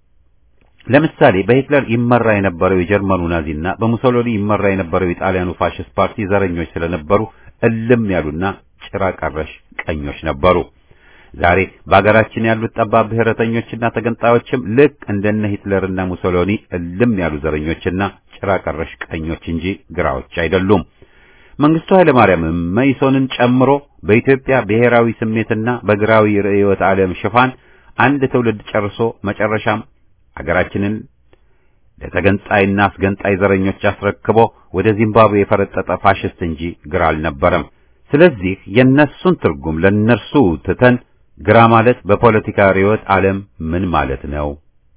ለምሳሌ በሂትለር ይመራ የነበረው የጀርመኑ ናዚና በሙሶሎኒ ይመራ የነበረው የጣሊያኑ ፋሽስት ፓርቲ ዘረኞች ስለነበሩ እልም ያሉና ጭራ ቀረሽ ቀኞች ነበሩ። ዛሬ በአገራችን ያሉት ጠባብ ብሔረተኞችና ተገንጣዮችም ልክ እንደነ ሂትለርና ሙሶሎኒ እልም ያሉ ዘረኞችና ጭራ ቀረሽ ቀኞች እንጂ ግራዎች አይደሉም። መንግስቱ ኃይለ ማርያምም መኢሶንን ጨምሮ በኢትዮጵያ ብሔራዊ ስሜትና በግራዊ ርዕዮተ ዓለም ሽፋን አንድ ትውልድ ጨርሶ መጨረሻም አገራችንን ለተገንጣይና አስገንጣይ ዘረኞች አስረክቦ ወደ ዚምባብዌ የፈረጠጠ ፋሽስት እንጂ ግራ አልነበረም። ስለዚህ የነሱን ትርጉም ለነርሱ ትተን ግራ ማለት በፖለቲካ ርዕዮተ ዓለም ምን ማለት ነው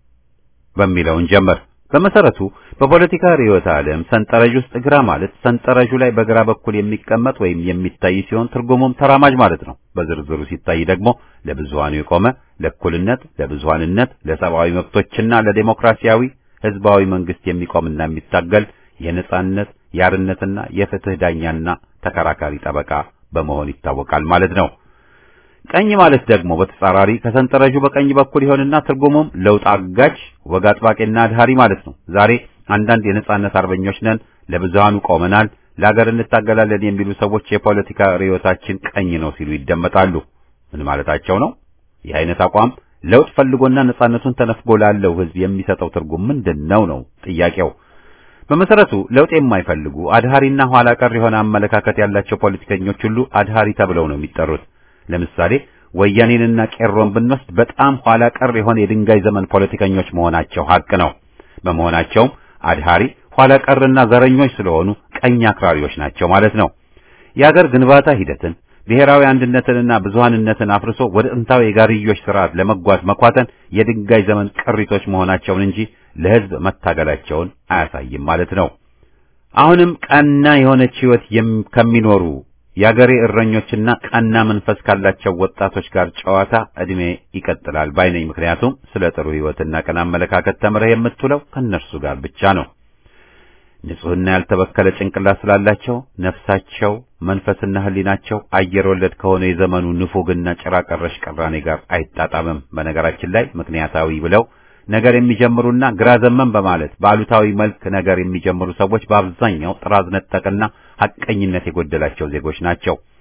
በሚለውን ጀመር። በመሰረቱ በፖለቲካ ርዕዮተ ዓለም ሰንጠረዥ ውስጥ ግራ ማለት ሰንጠረዡ ላይ በግራ በኩል የሚቀመጥ ወይም የሚታይ ሲሆን ትርጉሙም ተራማጅ ማለት ነው። በዝርዝሩ ሲታይ ደግሞ ለብዙሃኑ የቆመ ለእኩልነት፣ ለብዙሃንነት፣ ለሰብአዊ መብቶችና ለዴሞክራሲያዊ ህዝባዊ መንግስት የሚቆምና የሚታገል የነጻነት የአርነትና የፍትህ ዳኛና ተከራካሪ ጠበቃ በመሆን ይታወቃል ማለት ነው። ቀኝ ማለት ደግሞ በተጻራሪ ከሰንጠረዡ በቀኝ በኩል ይሆንና ትርጉሙም ለውጥ አጋጅ፣ ወግ አጥባቂና አድሃሪ ማለት ነው። ዛሬ አንዳንድ የነጻነት አርበኞች ነን፣ ለብዙሃኑ ቆመናል፣ ለሀገር እንታገላለን የሚሉ ሰዎች የፖለቲካ ርዕዮታችን ቀኝ ነው ሲሉ ይደመጣሉ። ምን ማለታቸው ነው? ይህ አይነት አቋም ለውጥ ፈልጎና ነጻነቱን ተነፍጎ ላለው ህዝብ የሚሰጠው ትርጉም ምንድን ነው ነው ጥያቄው። በመሰረቱ ለውጥ የማይፈልጉ አድሃሪና ኋላ ቀር የሆነ አመለካከት ያላቸው ፖለቲከኞች ሁሉ አድሃሪ ተብለው ነው የሚጠሩት። ለምሳሌ ወያኔንና ቄሮን ብንወስድ በጣም ኋላ ቀር የሆነ የድንጋይ ዘመን ፖለቲከኞች መሆናቸው ሀቅ ነው። በመሆናቸውም አድሃሪ ኋላ ቀርና ዘረኞች ስለሆኑ ቀኝ አክራሪዎች ናቸው ማለት ነው። የአገር ግንባታ ሂደትን ብሔራዊ አንድነትንና ብዙሃንነትን አፍርሶ ወደ ጥንታዊ የጋርዮሽ ስርዓት ለመጓዝ መኳተን የድንጋይ ዘመን ቅሪቶች መሆናቸውን እንጂ ለህዝብ መታገላቸውን አያሳይም ማለት ነው። አሁንም ቀና የሆነች ህይወት ከሚኖሩ የአገሬ እረኞችና ቀና መንፈስ ካላቸው ወጣቶች ጋር ጨዋታ እድሜ ይቀጥላል ባይነኝ። ምክንያቱም ስለ ጥሩ ህይወትና ቀና አመለካከት ተምረህ የምትውለው ከእነርሱ ጋር ብቻ ነው። ንጹህና ያልተበከለ ጭንቅላት ስላላቸው ነፍሳቸው፣ መንፈስና ህሊናቸው አየር ወለድ ከሆነ የዘመኑ ንፉግና ጭራ ቀረሽ ቅራኔ ጋር አይጣጣምም። በነገራችን ላይ ምክንያታዊ ብለው ነገር የሚጀምሩና ግራ ዘመን በማለት በአሉታዊ መልክ ነገር የሚጀምሩ ሰዎች በአብዛኛው ጥራዝ ነጠቅና ሐቀኝነት የጎደላቸው ዜጎች ናቸው።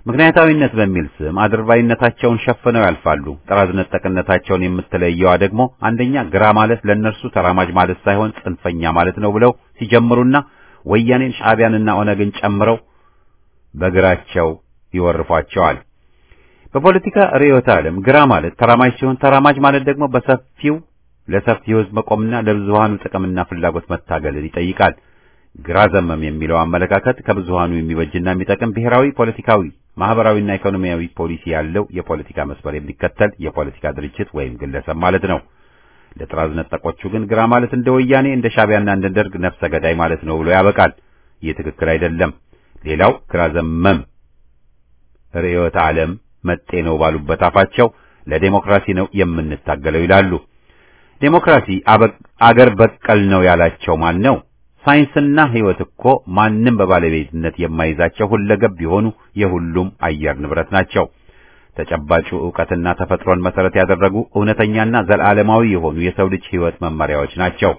ምክንያታዊነት በሚል ስም አድርባይነታቸውን ሸፍነው ያልፋሉ። ጥራዝ ነጠቅነታቸውን የምትለየዋ ደግሞ አንደኛ ግራ ማለት ለእነርሱ ተራማጅ ማለት ሳይሆን ጽንፈኛ ማለት ነው ብለው ሲጀምሩና ወያኔን ሻዕቢያንና ኦነግን ጨምረው በግራቸው ይወርፏቸዋል። በፖለቲካ ርዕዮተ ዓለም ግራ ማለት ተራማጅ ሲሆን ተራማጅ ማለት ደግሞ በሰፊው ለሰፊው ሕዝብ መቆምና ለብዙሃኑ ጥቅምና ፍላጎት መታገልን ይጠይቃል። ግራ ዘመም የሚለው አመለካከት ከብዙሃኑ የሚበጅና የሚጠቅም ብሔራዊ ፖለቲካዊ፣ ማህበራዊና ኢኮኖሚያዊ ፖሊሲ ያለው የፖለቲካ መስመር የሚከተል የፖለቲካ ድርጅት ወይም ግለሰብ ማለት ነው። ለጥራዝ ነጠቆቹ ግን ግራ ማለት እንደ ወያኔ እንደ ሻዕቢያና እንደ ደርግ ነፍሰ ገዳይ ማለት ነው ብሎ ያበቃል። ይህ ትክክል አይደለም። ሌላው ግራ ዘመም ርዕዮተ ዓለም መጤ ነው ባሉበት አፋቸው ለዴሞክራሲ ነው የምንታገለው ይላሉ። ዴሞክራሲ አገር በቀል ነው ያላቸው ማን ነው? ሳይንስና ሕይወት እኮ ማንም በባለቤትነት የማይዛቸው ሁለገብ የሆኑ የሁሉም አየር ንብረት ናቸው። ተጨባጩ ዕውቀትና ተፈጥሮን መሰረት ያደረጉ እውነተኛና ዘላለማዊ የሆኑ የሰው ልጅ ሕይወት መመሪያዎች ናቸው።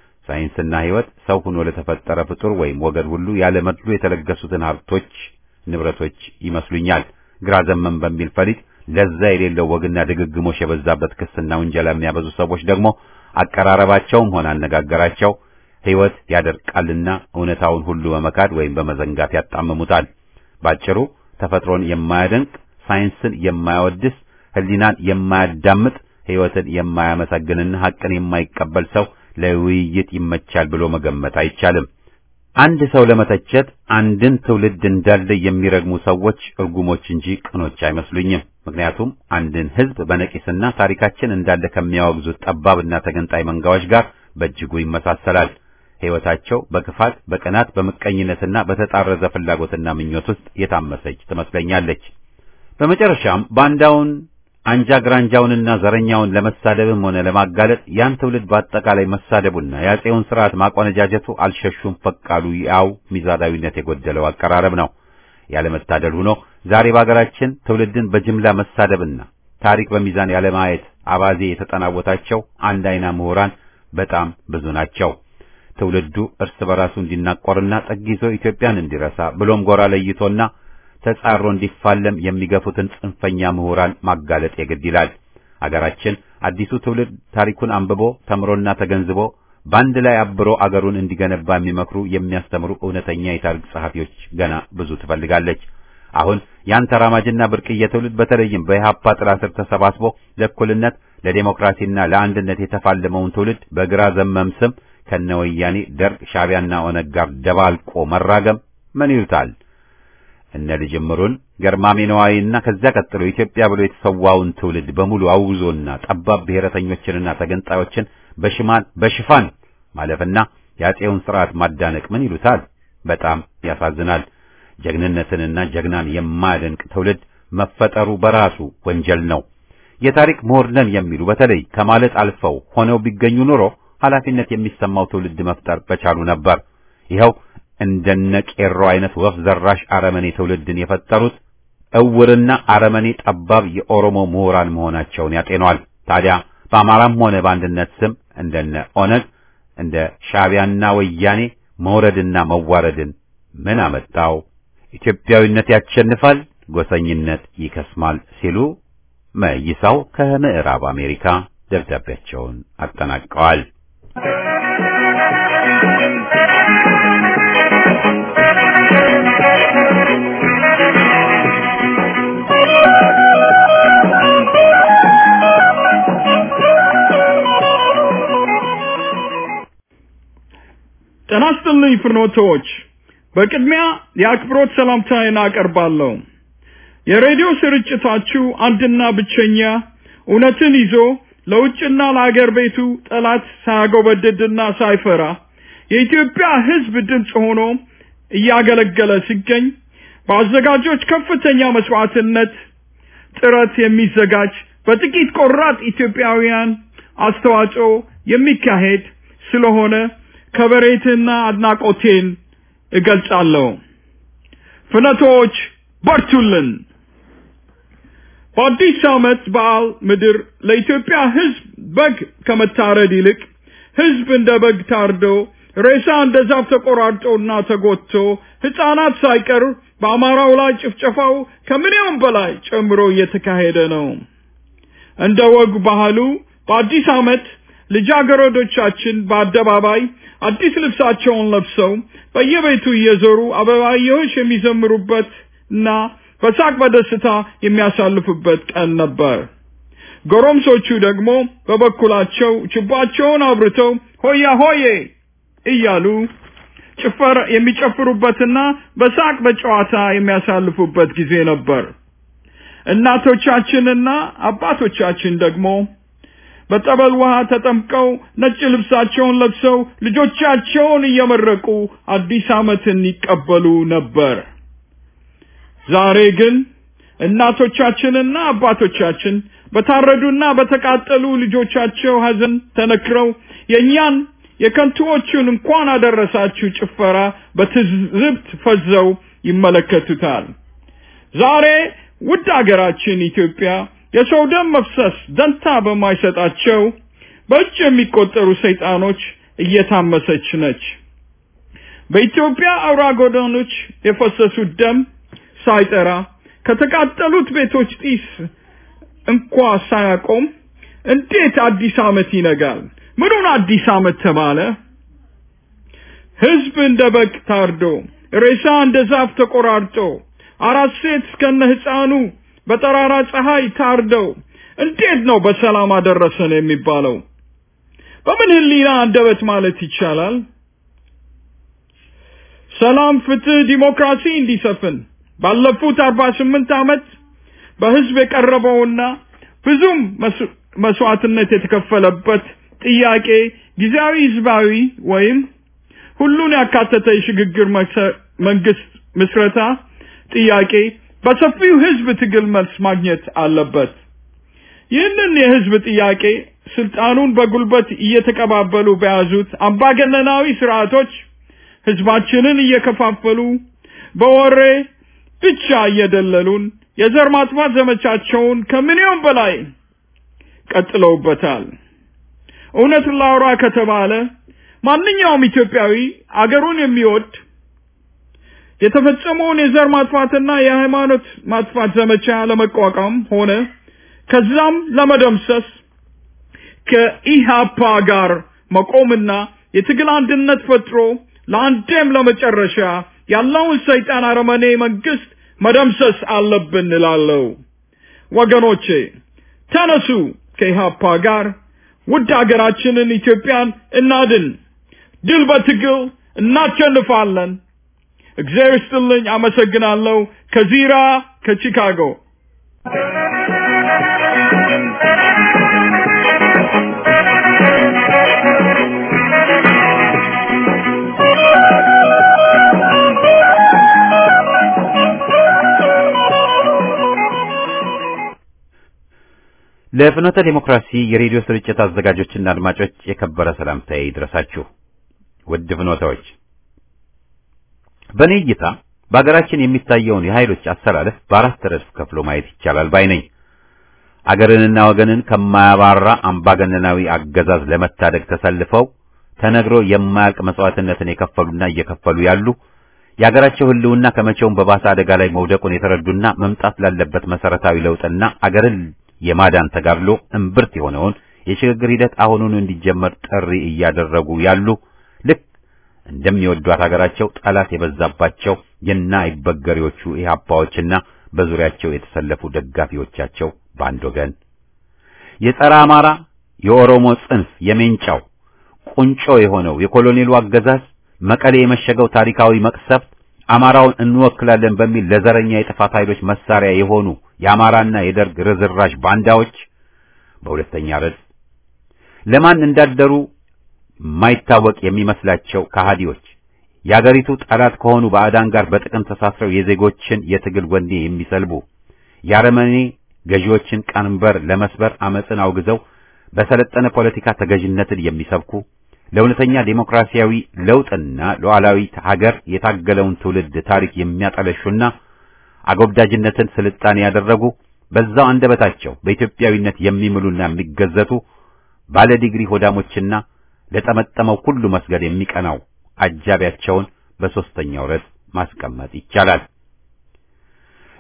ሳይንስና ሕይወት ሰው ሆኖ ለተፈጠረ ፍጡር ወይም ወገን ሁሉ ያለ መድሎ የተለገሱትን ሀብቶች፣ ንብረቶች ይመስሉኛል። ግራ ዘመም በሚል ፈሊጥ ለዛ የሌለው ወግና ድግግሞሽ የበዛበት ክስና ውንጀላ የሚያበዙ ሰዎች ደግሞ አቀራረባቸውም ሆነ አነጋገራቸው ሕይወት ያደርቃልና እውነታውን ሁሉ በመካድ ወይም በመዘንጋት ያጣምሙታል። ባጭሩ ተፈጥሮን የማያደንቅ ሳይንስን የማያወድስ ሕሊናን የማያዳምጥ ሕይወትን የማያመሰግንና ሐቅን የማይቀበል ሰው ለውይይት ይመቻል ብሎ መገመት አይቻልም። አንድ ሰው ለመተቸት አንድን ትውልድ እንዳለ የሚረግሙ ሰዎች እርጉሞች እንጂ ቅኖች አይመስሉኝም። ምክንያቱም አንድን ሕዝብ በነቂስና ታሪካችን እንዳለ ከሚያወግዙት ጠባብና ተገንጣይ መንጋዎች ጋር በእጅጉ ይመሳሰላል። ሕይወታቸው በክፋት፣ በቅናት፣ በምቀኝነትና በተጣረዘ ፍላጎትና ምኞት ውስጥ የታመሰች ትመስለኛለች። በመጨረሻም ባንዳውን አንጃ ግራንጃውንና ዘረኛውን ለመሳደብም ሆነ ለማጋለጥ ያን ትውልድ በአጠቃላይ መሳደቡና የአፄውን ስርዓት ማቆነጃጀቱ አልሸሹም ፈቃሉ ያው ሚዛናዊነት የጎደለው አቀራረብ ነው። ያለመታደል ሆኖ ዛሬ በአገራችን ትውልድን በጅምላ መሳደብና ታሪክ በሚዛን ያለማየት አባዜ የተጠናወታቸው አንድ አይና ምሁራን በጣም ብዙ ናቸው። ትውልዱ እርስ በራሱ እንዲናቆርና ጠግ ይዞ ኢትዮጵያን እንዲረሳ ብሎም ጎራ ለይቶና ተጻሮ እንዲፋለም የሚገፉትን ጽንፈኛ ምሁራን ማጋለጥ የግድ ይላል። አገራችን አዲሱ ትውልድ ታሪኩን አንብቦ ተምሮና ተገንዝቦ በአንድ ላይ አብሮ አገሩን እንዲገነባ የሚመክሩ የሚያስተምሩ እውነተኛ የታሪክ ጸሐፊዎች ገና ብዙ ትፈልጋለች። አሁን ያን ተራማጅና ብርቅዬ ትውልድ በተለይም በኢህአፓ ጥላ ስር ተሰባስቦ ለእኩልነት ለዴሞክራሲና ለአንድነት የተፋለመውን ትውልድ በግራ ዘመም ስም ከነወያኔ ደርግ፣ ሻዕቢያና ኦነግ ጋር ደባልቆ መራገም ምን ይሉታል? እነ ልጅምሩን ገርማሜ ነዋይና ከዚያ ቀጥሎ ኢትዮጵያ ብሎ የተሰዋውን ትውልድ በሙሉ አውዞና ጠባብ ብሔረተኞችንና ተገንጣዮችን በሽማን በሽፋን ማለፍና የአፄውን ስርዓት ማዳነቅ ምን ይሉታል? በጣም ያሳዝናል። ጀግንነትንና ጀግናን የማያደንቅ ትውልድ መፈጠሩ በራሱ ወንጀል ነው። የታሪክ ምሁር ነን የሚሉ በተለይ ከማለት አልፈው ሆነው ቢገኙ ኑሮ ኃላፊነት የሚሰማው ትውልድ መፍጠር በቻሉ ነበር። ይኸው እንደነ ቄሮ አይነት ወፍ ዘራሽ አረመኔ ትውልድን የፈጠሩት እውርና አረመኔ ጠባብ የኦሮሞ ምሁራን መሆናቸውን ያጤኗል። ታዲያ በአማራም ሆነ በአንድነት ስም እንደነ ኦነግ እንደ ሻዕቢያና ወያኔ መውረድና መዋረድን ምን አመጣው? ኢትዮጵያዊነት ያሸንፋል፣ ጎሰኝነት ይከስማል ሲሉ መይሳው ከምዕራብ አሜሪካ ደብዳቤያቸውን አጠናቀዋል። ጤና ይስጥልኝ ፍኖቶች፣ በቅድሚያ የአክብሮት ሰላምታዬን አቀርባለሁ። የሬዲዮ ስርጭታችሁ አንድና ብቸኛ እውነትን ይዞ ለውጭና ለአገር ቤቱ ጠላት ሳያጎበድድና ሳይፈራ የኢትዮጵያ ሕዝብ ድምፅ ሆኖ እያገለገለ ሲገኝ በአዘጋጆች ከፍተኛ መስዋዕትነት ጥረት የሚዘጋጅ በጥቂት ቆራጥ ኢትዮጵያውያን አስተዋጽኦ የሚካሄድ ስለሆነ ከበሬትና አድናቆቴን እገልጻለሁ። ፍነቶች በርቱልን። በአዲስ ዓመት በዓል ምድር ለኢትዮጵያ ሕዝብ በግ ከመታረድ ይልቅ ሕዝብ እንደ በግ ታርዶ ሬሳ እንደ ዛፍ ተቆራርጦና ተጎትቶ ሕፃናት ሳይቀር በአማራው ላይ ጭፍጨፋው ከምንም በላይ ጨምሮ እየተካሄደ ነው። እንደ ወግ ባህሉ በአዲስ ዓመት ልጃገረዶቻችን በአደባባይ አዲስ ልብሳቸውን ለብሰው በየቤቱ እየዞሩ አበባየሆሽ የሚዘምሩበት እና በሳቅ በደስታ የሚያሳልፉበት ቀን ነበር። ጎረምሶቹ ደግሞ በበኩላቸው ችባቸውን አብርተው ሆያ ሆዬ እያሉ ጭፈር የሚጨፍሩበትና በሳቅ በጨዋታ የሚያሳልፉበት ጊዜ ነበር። እናቶቻችንና አባቶቻችን ደግሞ በጠበል ውሃ ተጠምቀው ነጭ ልብሳቸውን ለብሰው ልጆቻቸውን እየመረቁ አዲስ ዓመትን ይቀበሉ ነበር። ዛሬ ግን እናቶቻችንና አባቶቻችን በታረዱና በተቃጠሉ ልጆቻቸው ሐዘን ተነክረው የእኛን የከንቱዎቹን እንኳን አደረሳችሁ ጭፈራ በትዝብት ፈዘው ይመለከቱታል። ዛሬ ውድ አገራችን ኢትዮጵያ የሰው ደም መፍሰስ ደንታ በማይሰጣቸው በእጅ የሚቆጠሩ ሰይጣኖች እየታመሰች ነች። በኢትዮጵያ አውራ ጎዳኖች የፈሰሱት ደም ሳይጠራ ከተቃጠሉት ቤቶች ጢስ እንኳ ሳያቆም እንዴት አዲስ ዓመት ይነጋል? ምኑን አዲስ ዓመት ተባለ? ህዝብ እንደ በግ ታርዶ፣ ሬሳ እንደ ዛፍ ተቆራርጦ፣ አራት ሴት እስከነ ህፃኑ በጠራራ ፀሐይ ታርደው እንዴት ነው በሰላም አደረሰን የሚባለው? በምን ህሊና አንደበት ማለት ይቻላል? ሰላም፣ ፍትህ፣ ዲሞክራሲ እንዲሰፍን ባለፉት አርባ ስምንት ዓመት በህዝብ የቀረበውና ብዙም መስዋዕትነት የተከፈለበት ጥያቄ ጊዜያዊ ህዝባዊ ወይም ሁሉን ያካተተ የሽግግር መንግስት ምስረታ ጥያቄ በሰፊው ህዝብ ትግል መልስ ማግኘት አለበት። ይህንን የህዝብ ጥያቄ ስልጣኑን በጉልበት እየተቀባበሉ በያዙት አምባገነናዊ ስርዓቶች ህዝባችንን እየከፋፈሉ በወሬ ብቻ እየደለሉን የዘር ማጥፋት ዘመቻቸውን ከምንየውም በላይ ቀጥለውበታል። እውነት ላውራ ከተባለ ማንኛውም ኢትዮጵያዊ አገሩን የሚወድ የተፈጸመውን የዘር ማጥፋትና የሃይማኖት ማጥፋት ዘመቻ ለመቋቋም ሆነ ከዛም ለመደምሰስ ከኢሃፓ ጋር መቆምና የትግል አንድነት ፈጥሮ ለአንዴም ለመጨረሻ ያለውን ሰይጣን አረመኔ መንግስት መደምሰስ አለብን እላለሁ። ወገኖቼ ተነሱ፣ ከኢሃፓ ጋር ውድ ሀገራችንን ኢትዮጵያን እናድን። ድል በትግል እናሸንፋለን። እግዚአብሔር ይስጥልኝ። አመሰግናለሁ። ከዚራ ከቺካጎ ለፍኖተ ዲሞክራሲ የሬዲዮ ስርጭት አዘጋጆችና አድማጮች የከበረ ሰላምታዬ ይድረሳችሁ። ውድ ፍኖታዎች፣ በእኔ እይታ በአገራችን የሚታየውን የኃይሎች አሰላለፍ በአራት ረድፍ ከፍሎ ማየት ይቻላል ባይ ነኝ። አገርንና ወገንን ከማያባራ አምባገነናዊ አገዛዝ ለመታደግ ተሰልፈው ተነግሮ የማያልቅ መስዋዕትነትን የከፈሉና እየከፈሉ ያሉ የአገራቸው ሕልውና ከመቼውም በባሰ አደጋ ላይ መውደቁን የተረዱና መምጣት ላለበት መሰረታዊ ለውጥና አገርን የማዳን ተጋድሎ እምብርት የሆነውን የሽግግር ሂደት አሁኑን እንዲጀመር ጥሪ እያደረጉ ያሉ ልክ እንደሚወዷት ሀገራቸው ጠላት የበዛባቸው የና አይበገሬዎቹ ኢህአፓዎችና በዙሪያቸው የተሰለፉ ደጋፊዎቻቸው በአንድ ወገን የጸረ አማራ የኦሮሞ ጽንፍ የሜንጫው ቁንጮ የሆነው የኮሎኔሉ አገዛዝ መቀሌ የመሸገው ታሪካዊ መቅሰፍት አማራውን እንወክላለን በሚል ለዘረኛ የጥፋት ኃይሎች መሳሪያ የሆኑ የአማራና የደርግ ርዝራዥ ባንዳዎች በሁለተኛ ረድፍ ለማን እንዳደሩ ማይታወቅ የሚመስላቸው ከሃዲዎች የአገሪቱ ጠላት ከሆኑ ባዕዳን ጋር በጥቅም ተሳስረው የዜጎችን የትግል ወኔ የሚሰልቡ የአረመኔ ገዢዎችን ቀንበር ለመስበር አመፅን አውግዘው በሰለጠነ ፖለቲካ ተገዥነትን የሚሰብኩ ለእውነተኛ ዴሞክራሲያዊ ለውጥና ሉዓላዊት ሀገር የታገለውን ትውልድ ታሪክ የሚያጠለሹና አጎብዳጅነትን ስልጣኔ ያደረጉ በዛው አንደበታቸው በኢትዮጵያዊነት የሚምሉና የሚገዘቱ ባለ ዲግሪ ሆዳሞችና ለጠመጠመው ሁሉ መስገድ የሚቀናው አጃቢያቸውን በሶስተኛው ረድፍ ማስቀመጥ ይቻላል።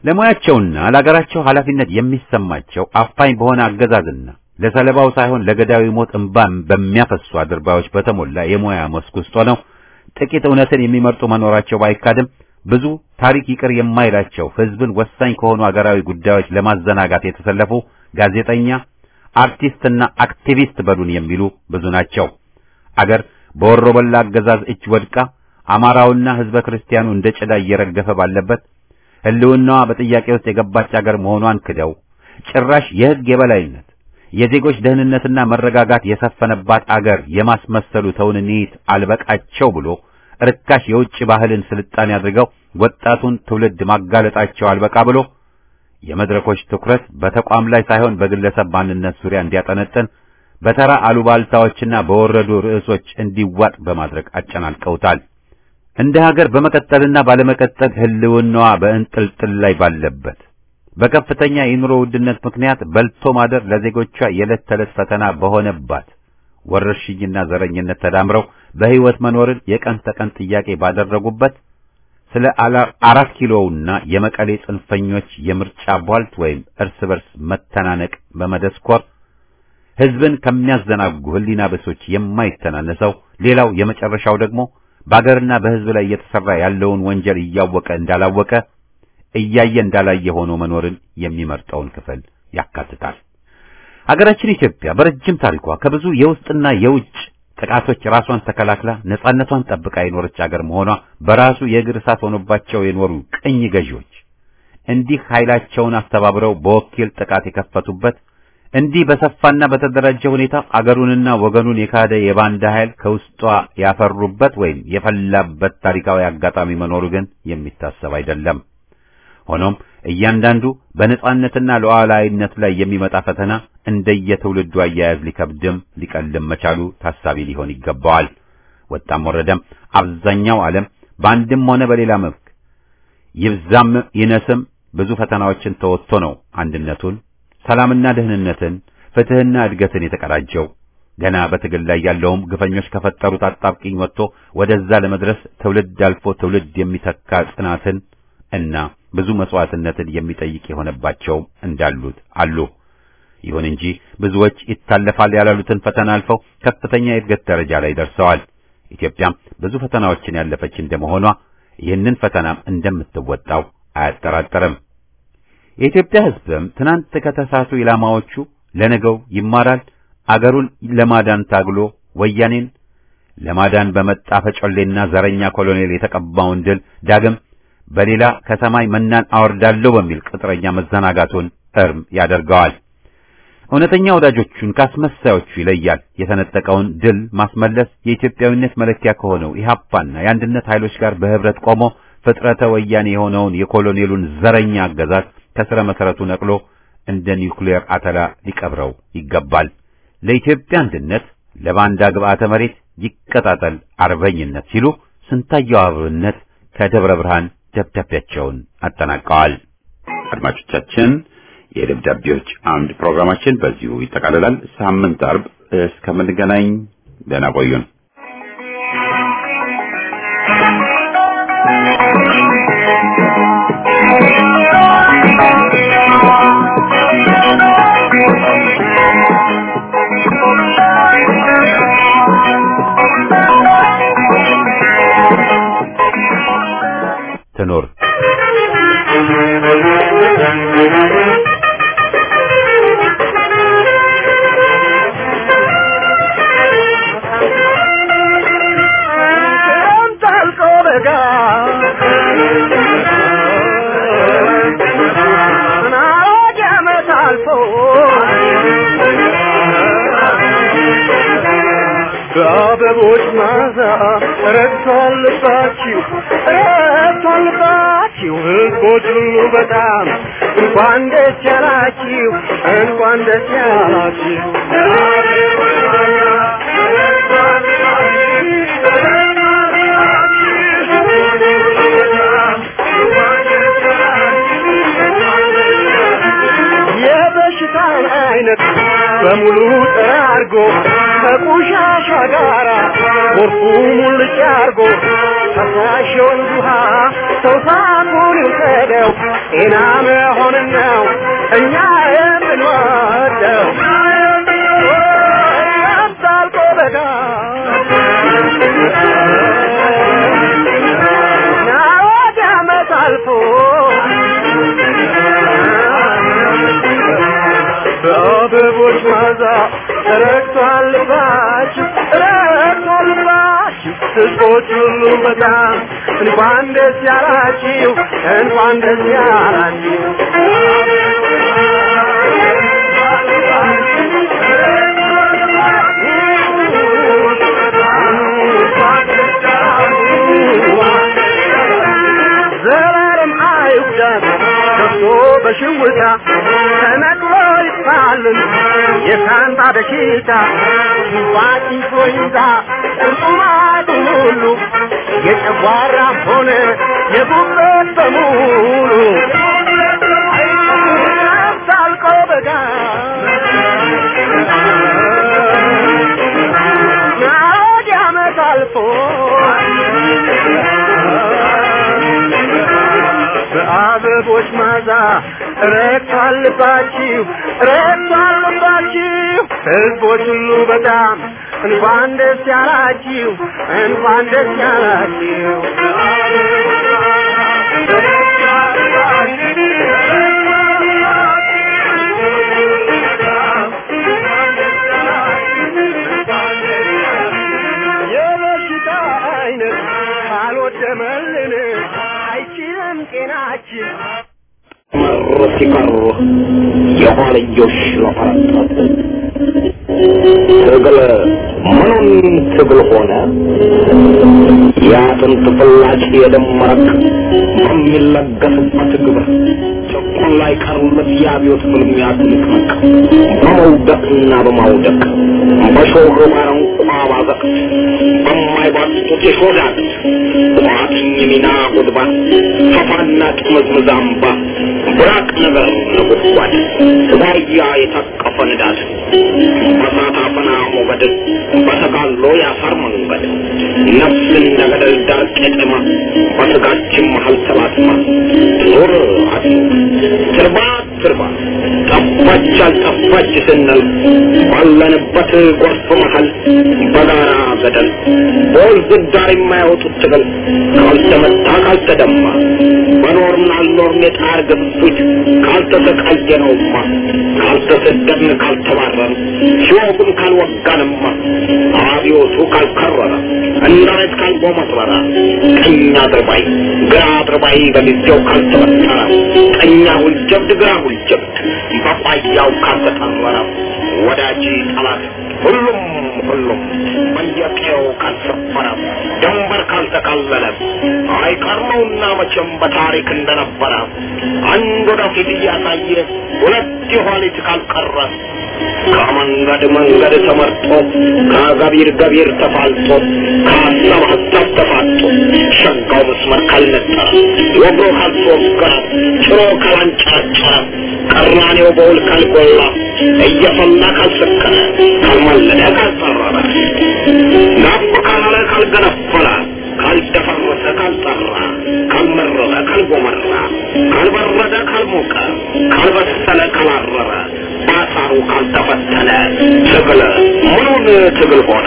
ለሙያቸውና ለአገራቸው ኃላፊነት የሚሰማቸው አፋኝ በሆነ አገዛዝና ለሰለባው ሳይሆን ለገዳዊ ሞት እንባን በሚያፈሱ አድርባዮች በተሞላ የሙያ መስክ ውስጥ ሆነው ጥቂት እውነትን የሚመርጡ መኖራቸው ባይካድም ብዙ ታሪክ ይቅር የማይላቸው ሕዝብን ወሳኝ ከሆኑ አገራዊ ጉዳዮች ለማዘናጋት የተሰለፉ ጋዜጠኛ፣ አርቲስትና አክቲቪስት በሉን የሚሉ ብዙ ናቸው። አገር በወሮበላ አገዛዝ እጅ ወድቃ አማራውና ሕዝበ ክርስቲያኑ እንደ ጭዳ እየረገፈ ባለበት ሕልውናዋ በጥያቄ ውስጥ የገባች አገር መሆኗን ክደው ጭራሽ የሕግ የበላይነት የዜጎች ደህንነትና መረጋጋት የሰፈነባት አገር የማስመሰሉ ተውንኒት አልበቃቸው ብሎ ርካሽ የውጭ ባህልን ስልጣኔ አድርገው ወጣቱን ትውልድ ማጋለጣቸው አልበቃ ብሎ የመድረኮች ትኩረት በተቋም ላይ ሳይሆን በግለሰብ ማንነት ዙሪያ እንዲያጠነጥን በተራ አሉባልታዎችና በወረዱ ርዕሶች እንዲዋጥ በማድረግ አጨናንቀውታል። እንደ ሀገር በመቀጠልና ባለመቀጠል ህልውናዋ በእንጥልጥል ላይ ባለበት በከፍተኛ የኑሮ ውድነት ምክንያት በልቶ ማደር ለዜጎቿ የዕለት ተዕለት ፈተና በሆነባት ወረርሽኝና ዘረኝነት ተዳምረው በሕይወት መኖርን የቀን ተቀን ጥያቄ ባደረጉበት ስለ አራት ኪሎውና የመቀሌ ጽንፈኞች የምርጫ ቧልት ወይም እርስ በርስ መተናነቅ በመደስኮር ሕዝብን ከሚያዘናጉ ህሊና በሶች የማይተናነሰው ሌላው የመጨረሻው ደግሞ በአገርና በሕዝብ ላይ እየተሰራ ያለውን ወንጀል እያወቀ እንዳላወቀ እያየ እንዳላየ ሆኖ መኖርን የሚመርጠውን ክፍል ያካትታል። አገራችን ኢትዮጵያ በረጅም ታሪኳ ከብዙ የውስጥና የውጭ ጥቃቶች ራሷን ተከላክላ ነጻነቷን ጠብቃ የኖረች አገር መሆኗ በራሱ የእግር እሳት ሆኖባቸው የኖሩ ቅኝ ገዢዎች እንዲህ ኃይላቸውን አስተባብረው በወኪል ጥቃት የከፈቱበት እንዲህ በሰፋና በተደራጀ ሁኔታ አገሩንና ወገኑን የካደ የባንዳ ኃይል ከውስጧ ያፈሩበት ወይም የፈላበት ታሪካዊ አጋጣሚ መኖሩ ግን የሚታሰብ አይደለም። ሆኖም እያንዳንዱ በነጻነትና ሉዓላዊነት ላይ የሚመጣ ፈተና እንደየትውልዱ አያያዝ ሊከብድም ሊቀልም መቻሉ ታሳቢ ሊሆን ይገባዋል። ወጣም ወረደም አብዛኛው ዓለም በአንድም ሆነ በሌላ መልክ ይብዛም ይነስም ብዙ ፈተናዎችን ተወጥቶ ነው አንድነቱን፣ ሰላምና ደህንነትን፣ ፍትህና እድገትን የተቀዳጀው። ገና በትግል ላይ ያለውም ግፈኞች ከፈጠሩት አጣብቂኝ ወጥቶ ወደዛ ለመድረስ ትውልድ አልፎ ትውልድ የሚተካ ጽናትን እና ብዙ መስዋዕትነትን የሚጠይቅ የሆነባቸው እንዳሉት አሉ። ይሁን እንጂ ብዙዎች ይታለፋል ያላሉትን ፈተና አልፈው ከፍተኛ የእድገት ደረጃ ላይ ደርሰዋል። ኢትዮጵያም ብዙ ፈተናዎችን ያለፈች እንደመሆኗ ይህንን ፈተናም እንደምትወጣው አያጠራጠርም። የኢትዮጵያ ሕዝብም ትናንት ከተሳቱ ኢላማዎቹ ለነገው ይማራል። አገሩን ለማዳን ታግሎ ወያኔን ለማዳን በመጣ ፈጮሌና ዘረኛ ኮሎኔል የተቀባውን ድል ዳግም በሌላ ከሰማይ መናን አወርዳለሁ በሚል ቅጥረኛ መዘናጋቱን እርም ያደርገዋል። እውነተኛ ወዳጆቹን ካስመሳዮቹ ይለያል። የተነጠቀውን ድል ማስመለስ የኢትዮጵያዊነት መለኪያ ከሆነው ኢህአፓና የአንድነት ኃይሎች ጋር በህብረት ቆሞ ፍጥረተ ወያኔ የሆነውን የኮሎኔሉን ዘረኛ አገዛዝ ከስረ መሰረቱ ነቅሎ እንደ ኒውክሌር አተላ ሊቀብረው ይገባል። ለኢትዮጵያ አንድነት ለባንዳ ግብአተ መሬት ይቀጣጠል አርበኝነት ሲሉ ስንታየው አብነት ከደብረ ብርሃን ደብዳቤያቸውን አጠናቀዋል። አድማጮቻችን የደብዳቤዎች አምድ ፕሮግራማችን በዚሁ ይጠቃልላል። ሳምንት አርብ እስከምንገናኝ ደህና ቆዩን። ትኑር በአበቦች ማዛ ረግቷል ልባችሁ ረግቷል ልባችሁ ሕዝቦች ሁሉ በጣም እንኳን ደስ ያላችሁ እንኳን ደስ ያላችሁ የበሽታን አይነት በሙሉ ጠራርጎ ከቆሻሻ ጋራ ጎርፉ ሙልጭ አርጎ ፈሳሽ የወንዝ ውሃ ሰው ሳቁን ይውሰደው ጤና መሆንን ነው እኛ የምንወደው ያምሳልቆ በጋ ናወድ ዓመት አልፎ በአበቦች ማዛ ረግቷል ልባችሁ ረግቷል ልባችሁ ሕዝቦች ሁሉ በጣም እንኳን ደስ ያላችሁ እንኳን ደስ ያላችሁ ዘላለም አይጉዳት ከብቶ በሽውታ ተነቅሎ ይጥፋልን የሳንታ በሽታ ሽንፋጭ ይዞ ቁርጡማቱ ሁሉ የጨጓራም ሆነ የጉበት በሙሉ ሳልቆ በጋ ናወድ ዓመት አልፎ በአበቦች ማዛ ረግቷል ልባችሁ ረግቷል ልባችሁ ሕዝቦች ሁሉ በጣም እንኳን ደስ ያላችሁ እንኳን ደስ ያላችሁ የበሽታ አይነት ካልወደመልን አይችልም ጤናችን መር ሲቀሩ የኋልዮሽ ለፈረጠጥ ትግል ምኑን ትግል ሆነ የአጥንት ፍላጭ የደም መረቅ በሚለገስበት ግብር ጭቁን ላይ ቀሩለት የአብዮት ፍልሚያ ትንቅንቅ በመውደቅና በማውደቅ በሾህ ባረንቋ ባዘቅት በማይባጡት የሾዳት ቋጥኝ ሚና ጉድባ ፈፋና ጥምዝምዝ አምባ ብራቅ ነገር ነጎድጓድ ዋያ የታቀፈ ንዳድ በሳት አፈና ሞገድ በተጋሎ ያሳር መንገድ ነፍስ እንደ ገደል ዳር ቄጠማ በስጋችን መሀል ተላትማ ዞር አድኖ ትርባ ትርባ ጠፋች አልጠፋች ስንል ባለንበት ጎርፍ መሀል በጋራ ገደል በወንዝ ዳር የማያወጡት ትግል ካልተመታ ካልተደማ በኖርን አልኖርን የጣር ግፊት ካልተሰቃየነውማ ካልተሰደድን ካልተባረን ሲወጉን ካልወጋንማ አብዮቱ ካልከረረ እንዳለት ካልጎመረረ ቀኝ አድርባይ ግራ አድርባይ በጊዜው ካልተበጠረ ቀኛ ሁልጀብድ ግራ ሁልጀብድ በቋያው ካልተጠረረ ወዳጅ ጠላት ሁሉም ሁሉም በየቀየው ካልሰፈረ ድንበር ካልተካለለ አይቀርመውና መቼም በታሪክ እንደነበረ አንድ ወደፊት እያሳየ ሁለት የኋሊት ካልቀረ ከመንገድ መንገድ ተመርጦ ከገቢር ገቢር ተፋልጦ ከሀሳብ ሀሳብ ተፋጦ ሸጋው መስመር ካልነጠረ ወግሮ ካልተወገረ ጭሮ ካላንጨረጨረ ቀራኔው በውል ካልጎላ እየፈላ ካልሰከረ ካልማለደ ካልጠረረ ናፍ ካላለ ካልገነፈለ ካልደፈረሰ ካልጠራ ካልመረረ ካልጎመራ ካልበረደ ካልሞቀ ካልበሰለ ካላረረ ባሳሩ ካልተፈተነ ትግል ምኑን ትግል ሆነ?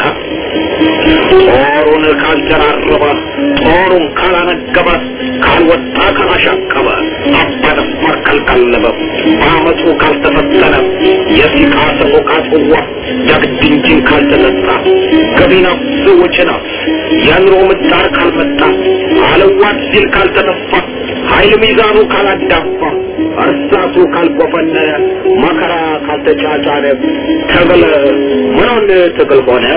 ጦሩን ካልደራረበ ጦሩን ካላነገበ ካልወጣ ካላሻቀበ አባደፋር ካልቀለበ በአመፁ ካልተፈተነ የሲቃ ሰቆቃ ጽዋ ዳግድ እንጂን ካልተጠጣ ገቢ ነፍስ ወጪ ነፍስ የኑሮ ምጣር ካልመጣ አለዋት ሲል ካልተነፋ ኃይል ሚዛኑ ካላዳፋ እርሳቱ ካልጎፈነ መከራ ካልተጫጫነ ትግል ምኑን ትግል ሆነ?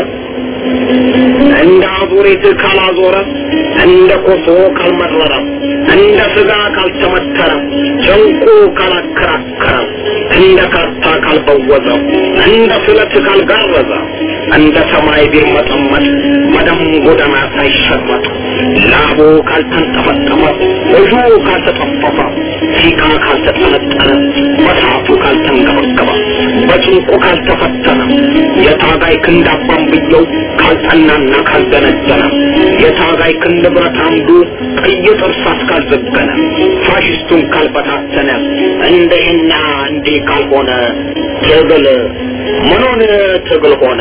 እንደ አዙሪት ካላዞረ እንደ ኮሶ ካልመረረ እንደ ስጋ ካልተመተረ ጨንቁ ካላከራከረ እንደ ካርታ ካልበወዘ እንደ ስለት ካልጋረዘ እንደ ሰማይ ቢርመጠመጥ በደም ጎዳና ሳይሸመጥ ላቡ ካልተንጠፈጠፈ እጁ ካልተጠፈፈ ሲቃ ካልተጠነጠነ በሳቱ ካልተንገበገበ በጭንቁ ካልተፈተነ የታጋይ ክንድ አባንብየው ካልጠናና ካልደነደነ የታጋይ ክንድ ብረት አምዱ ቀይ ጥርስ እስካልዘገነ ፋሽስቱን ካልበታተነ እንደህና እንዲህ ካልሆነ ትግል ምኑን ትግል ሆነ?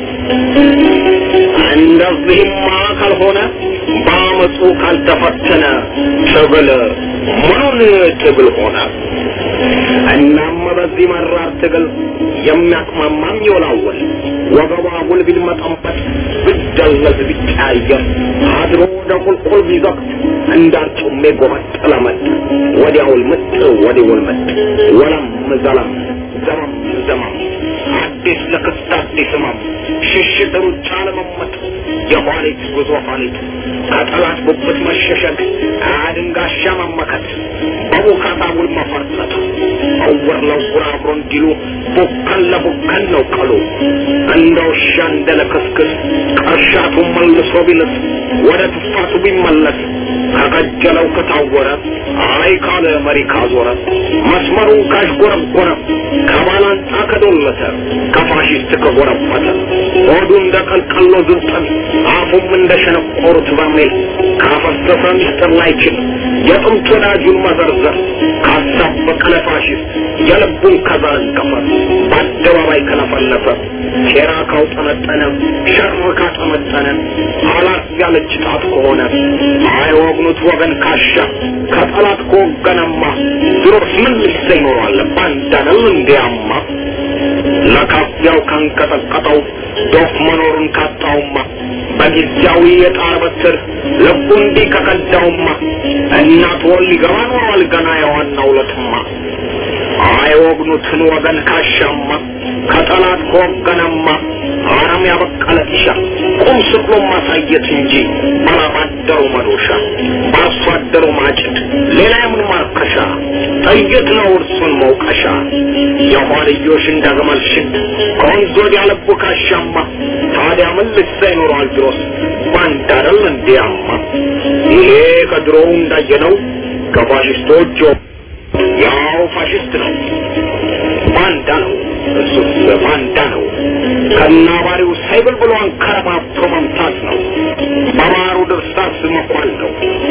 እንደዚህማ ካልሆነ በአመፁ ካልተፈተነ ትግል ምኑን ትግል ሆነ? እናም በዚህ መራር ትግል የሚያቅማማም ይወላወል ወገቧ ጉልቢል መጠንበት ብደለዝ ቢቀያየር አድሮ ወደ ቁልቁል ቢዘቅት እንዳርጩሜ ጎመጥ ለመጥ ወዲያውል ምጥ ወዲውል ምጥ ወለም ዘለም ዘመም ዘመም አዲስ ለክስት አዲስ ህመም ሽሽት ሩጫ ለመመጥ የኋሊት ጉዞ ኋሊት ከጠላት ጉብት መሸሸግ አድንጋሻ መመከት በቡካታ ውል መፈርጠጥ እውር ለውር አብሮ እንዲሉ ቡከን ለቡከን ነው ቀሉ እንደ ውሻ እንደ ለክስክስ ቀርሻቱ መልሶ ቢልስ ወደ ትፋቱ ቢመለስ ከቀጀለው ከታወረ አይ ካለ መሪ ካዞረ መስመሩን ካሽጎረጎረ ከባላንጣ ከዶለተ ከፋሽስት ከጎረፈተ ሆዱ እንደ ቀልቀሎ ዝንጠን አፉም እንደ ሸነቆሩት በርሜል ካፈሰሰ ሚስጥር ላይችል የጥንት ወዳጁን መዘርዘር ካሳበቀ ለፋሽስት የልቡን ከዘረገፈ በአደባባይ ከለፈለፈ ሴራ ካውጠነጠነ ሸር ካጠመጠነ አላት ያለች ጣት ከሆነ አይወግኑት ወገን ካሻ ከጠላት ከወገነማ ድሮስ ምን ልሰ ይኖራል ባንዳነው እንዲያማ ለካፊያው ካንቀጠቀጠው ዶፍ መኖሩን ካጣውማ በጊዜያዊ የጣር በትር ልቡ እንዲህ ከቀዳውማ እናት ወል ሊገባ ኖሯል ገና የዋናው ለትማ አይወግኑትን ወገን ካሻማ ከጠላት ከወገነማ አረም ያበቀለ ጢሻ ቁም ስቅሎ ማሳየት እንጂ ባላባደሩ መዶሻ በአርሶ አደሩ ማጭድ ሌላ የምን ማርከሻ ጥይት ነው እርሱን መውቀሻ የኋልዮሽ እንደግመል ሽድ ከወንዝ ወዲያ ልቡ ካሻማ ታዲያ ምን ልሳ ይኖረዋል ድሮስ ባንዳ አይደል እንዲያማ ይሄ ከድሮው እንዳየነው ከፋሽስቶች ያው ፋሽስት ነው ባንዳ ነው እሱስ ባንዳ ነው ከናባሪው ሳይብል ብሎ አንከረባብቶ መምታት ነው በማሩ ድርሳስ መኳል ነው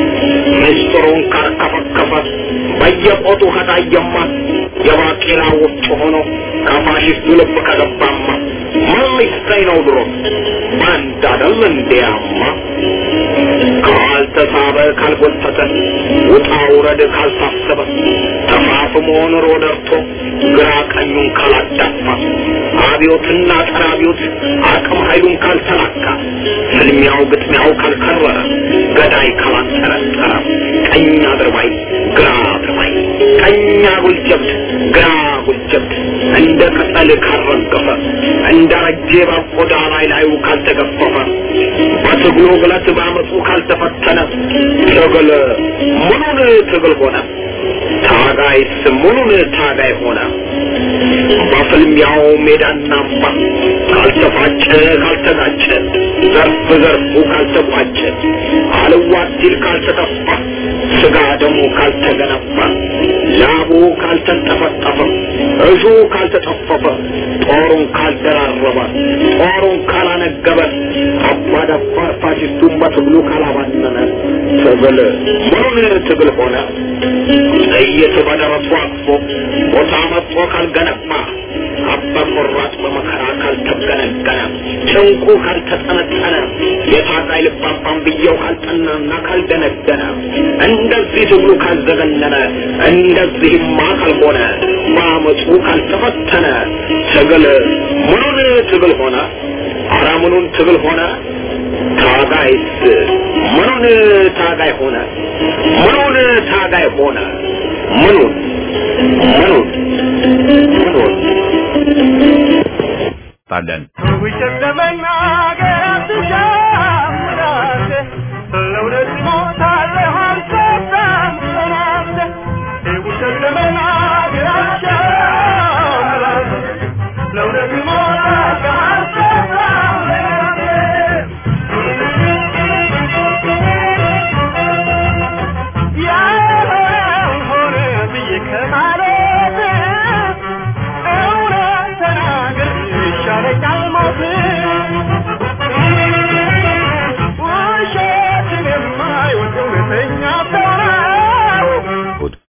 ምስጢሩን ካርከፈከፈ በየቆጡ ከታየማ የባቄላ ውጭ ሆኖ ከፋሽስቱ ልብ ከገባማ ምን ሊሰኝ ነው ድሮ ባንዳ አይደል እንዲያማ ካልተሳበ ካልጎተተ ውጣ ውረድ ካልታሰበ ተፋፍሞ ኑሮ ደርቶ ግራ ቀኙን ካላዳፋ አብዮትና ጸረ አብዮት አቅም ኃይሉን ካልተላካ ፍልሚያው ግጥሚያው ካልከረረ ገዳይ ካላጠረጠረ ቀኝ አድርባይ ግራ አድርባይ ቀኝ አጉል ጀብድ ግራ አጉል ጀብድ እንደ ቅጠል ካልረገፈ እንደ ረጄ በቆዳ ላይ ላዩ ካልተገፈፈ በትግሉ ግለት ባመፁ ካልተፈተነ ትግል ምኑን ትግል ሆነ ታጋይስ ምኑን ታጋይ ሆነ በፍልሚያው ሜዳና አምባ ካልተፋጨ ካልተጋጨ ዘርፍ ዘርፉ ካልተቋጨ አልዋት ሲል ካልተጠፋ ስጋ ደሙ ካልተገነባ ላቡ ካልተንጠፈጠፈ እሹ ካልተጠፈፈ ጦሩን ካልደራረበ ጦሩን ካላነገበ አባዳባር ፋሽስቱን በትግሉ ካላባነነ ትግል ምኑን ትግል ሆነ ጥይት በደረሱ አቅፎ ቦታ መጥቶ ካልገነባ አባ ቆራጥ በመከራ ካልተገነገነ ጭንቁ ካልተጠነጠነ የታጋይ ልባባን ብየው ካልጠናና ካልደነደነ እንደዚህ ትግሉ ካልዘገነነ እንደዚህማ ካልሆነ በአመፁ ካልተፈተነ ትግል ምኑን ትግል ሆነ? አረ ምኑን ትግል ሆነ? ታጋይስ ምኑን ታጋይ ሆነ? ምኑን ታጋይ ሆነ? ምኑን ምኑን ምኑን ጣለን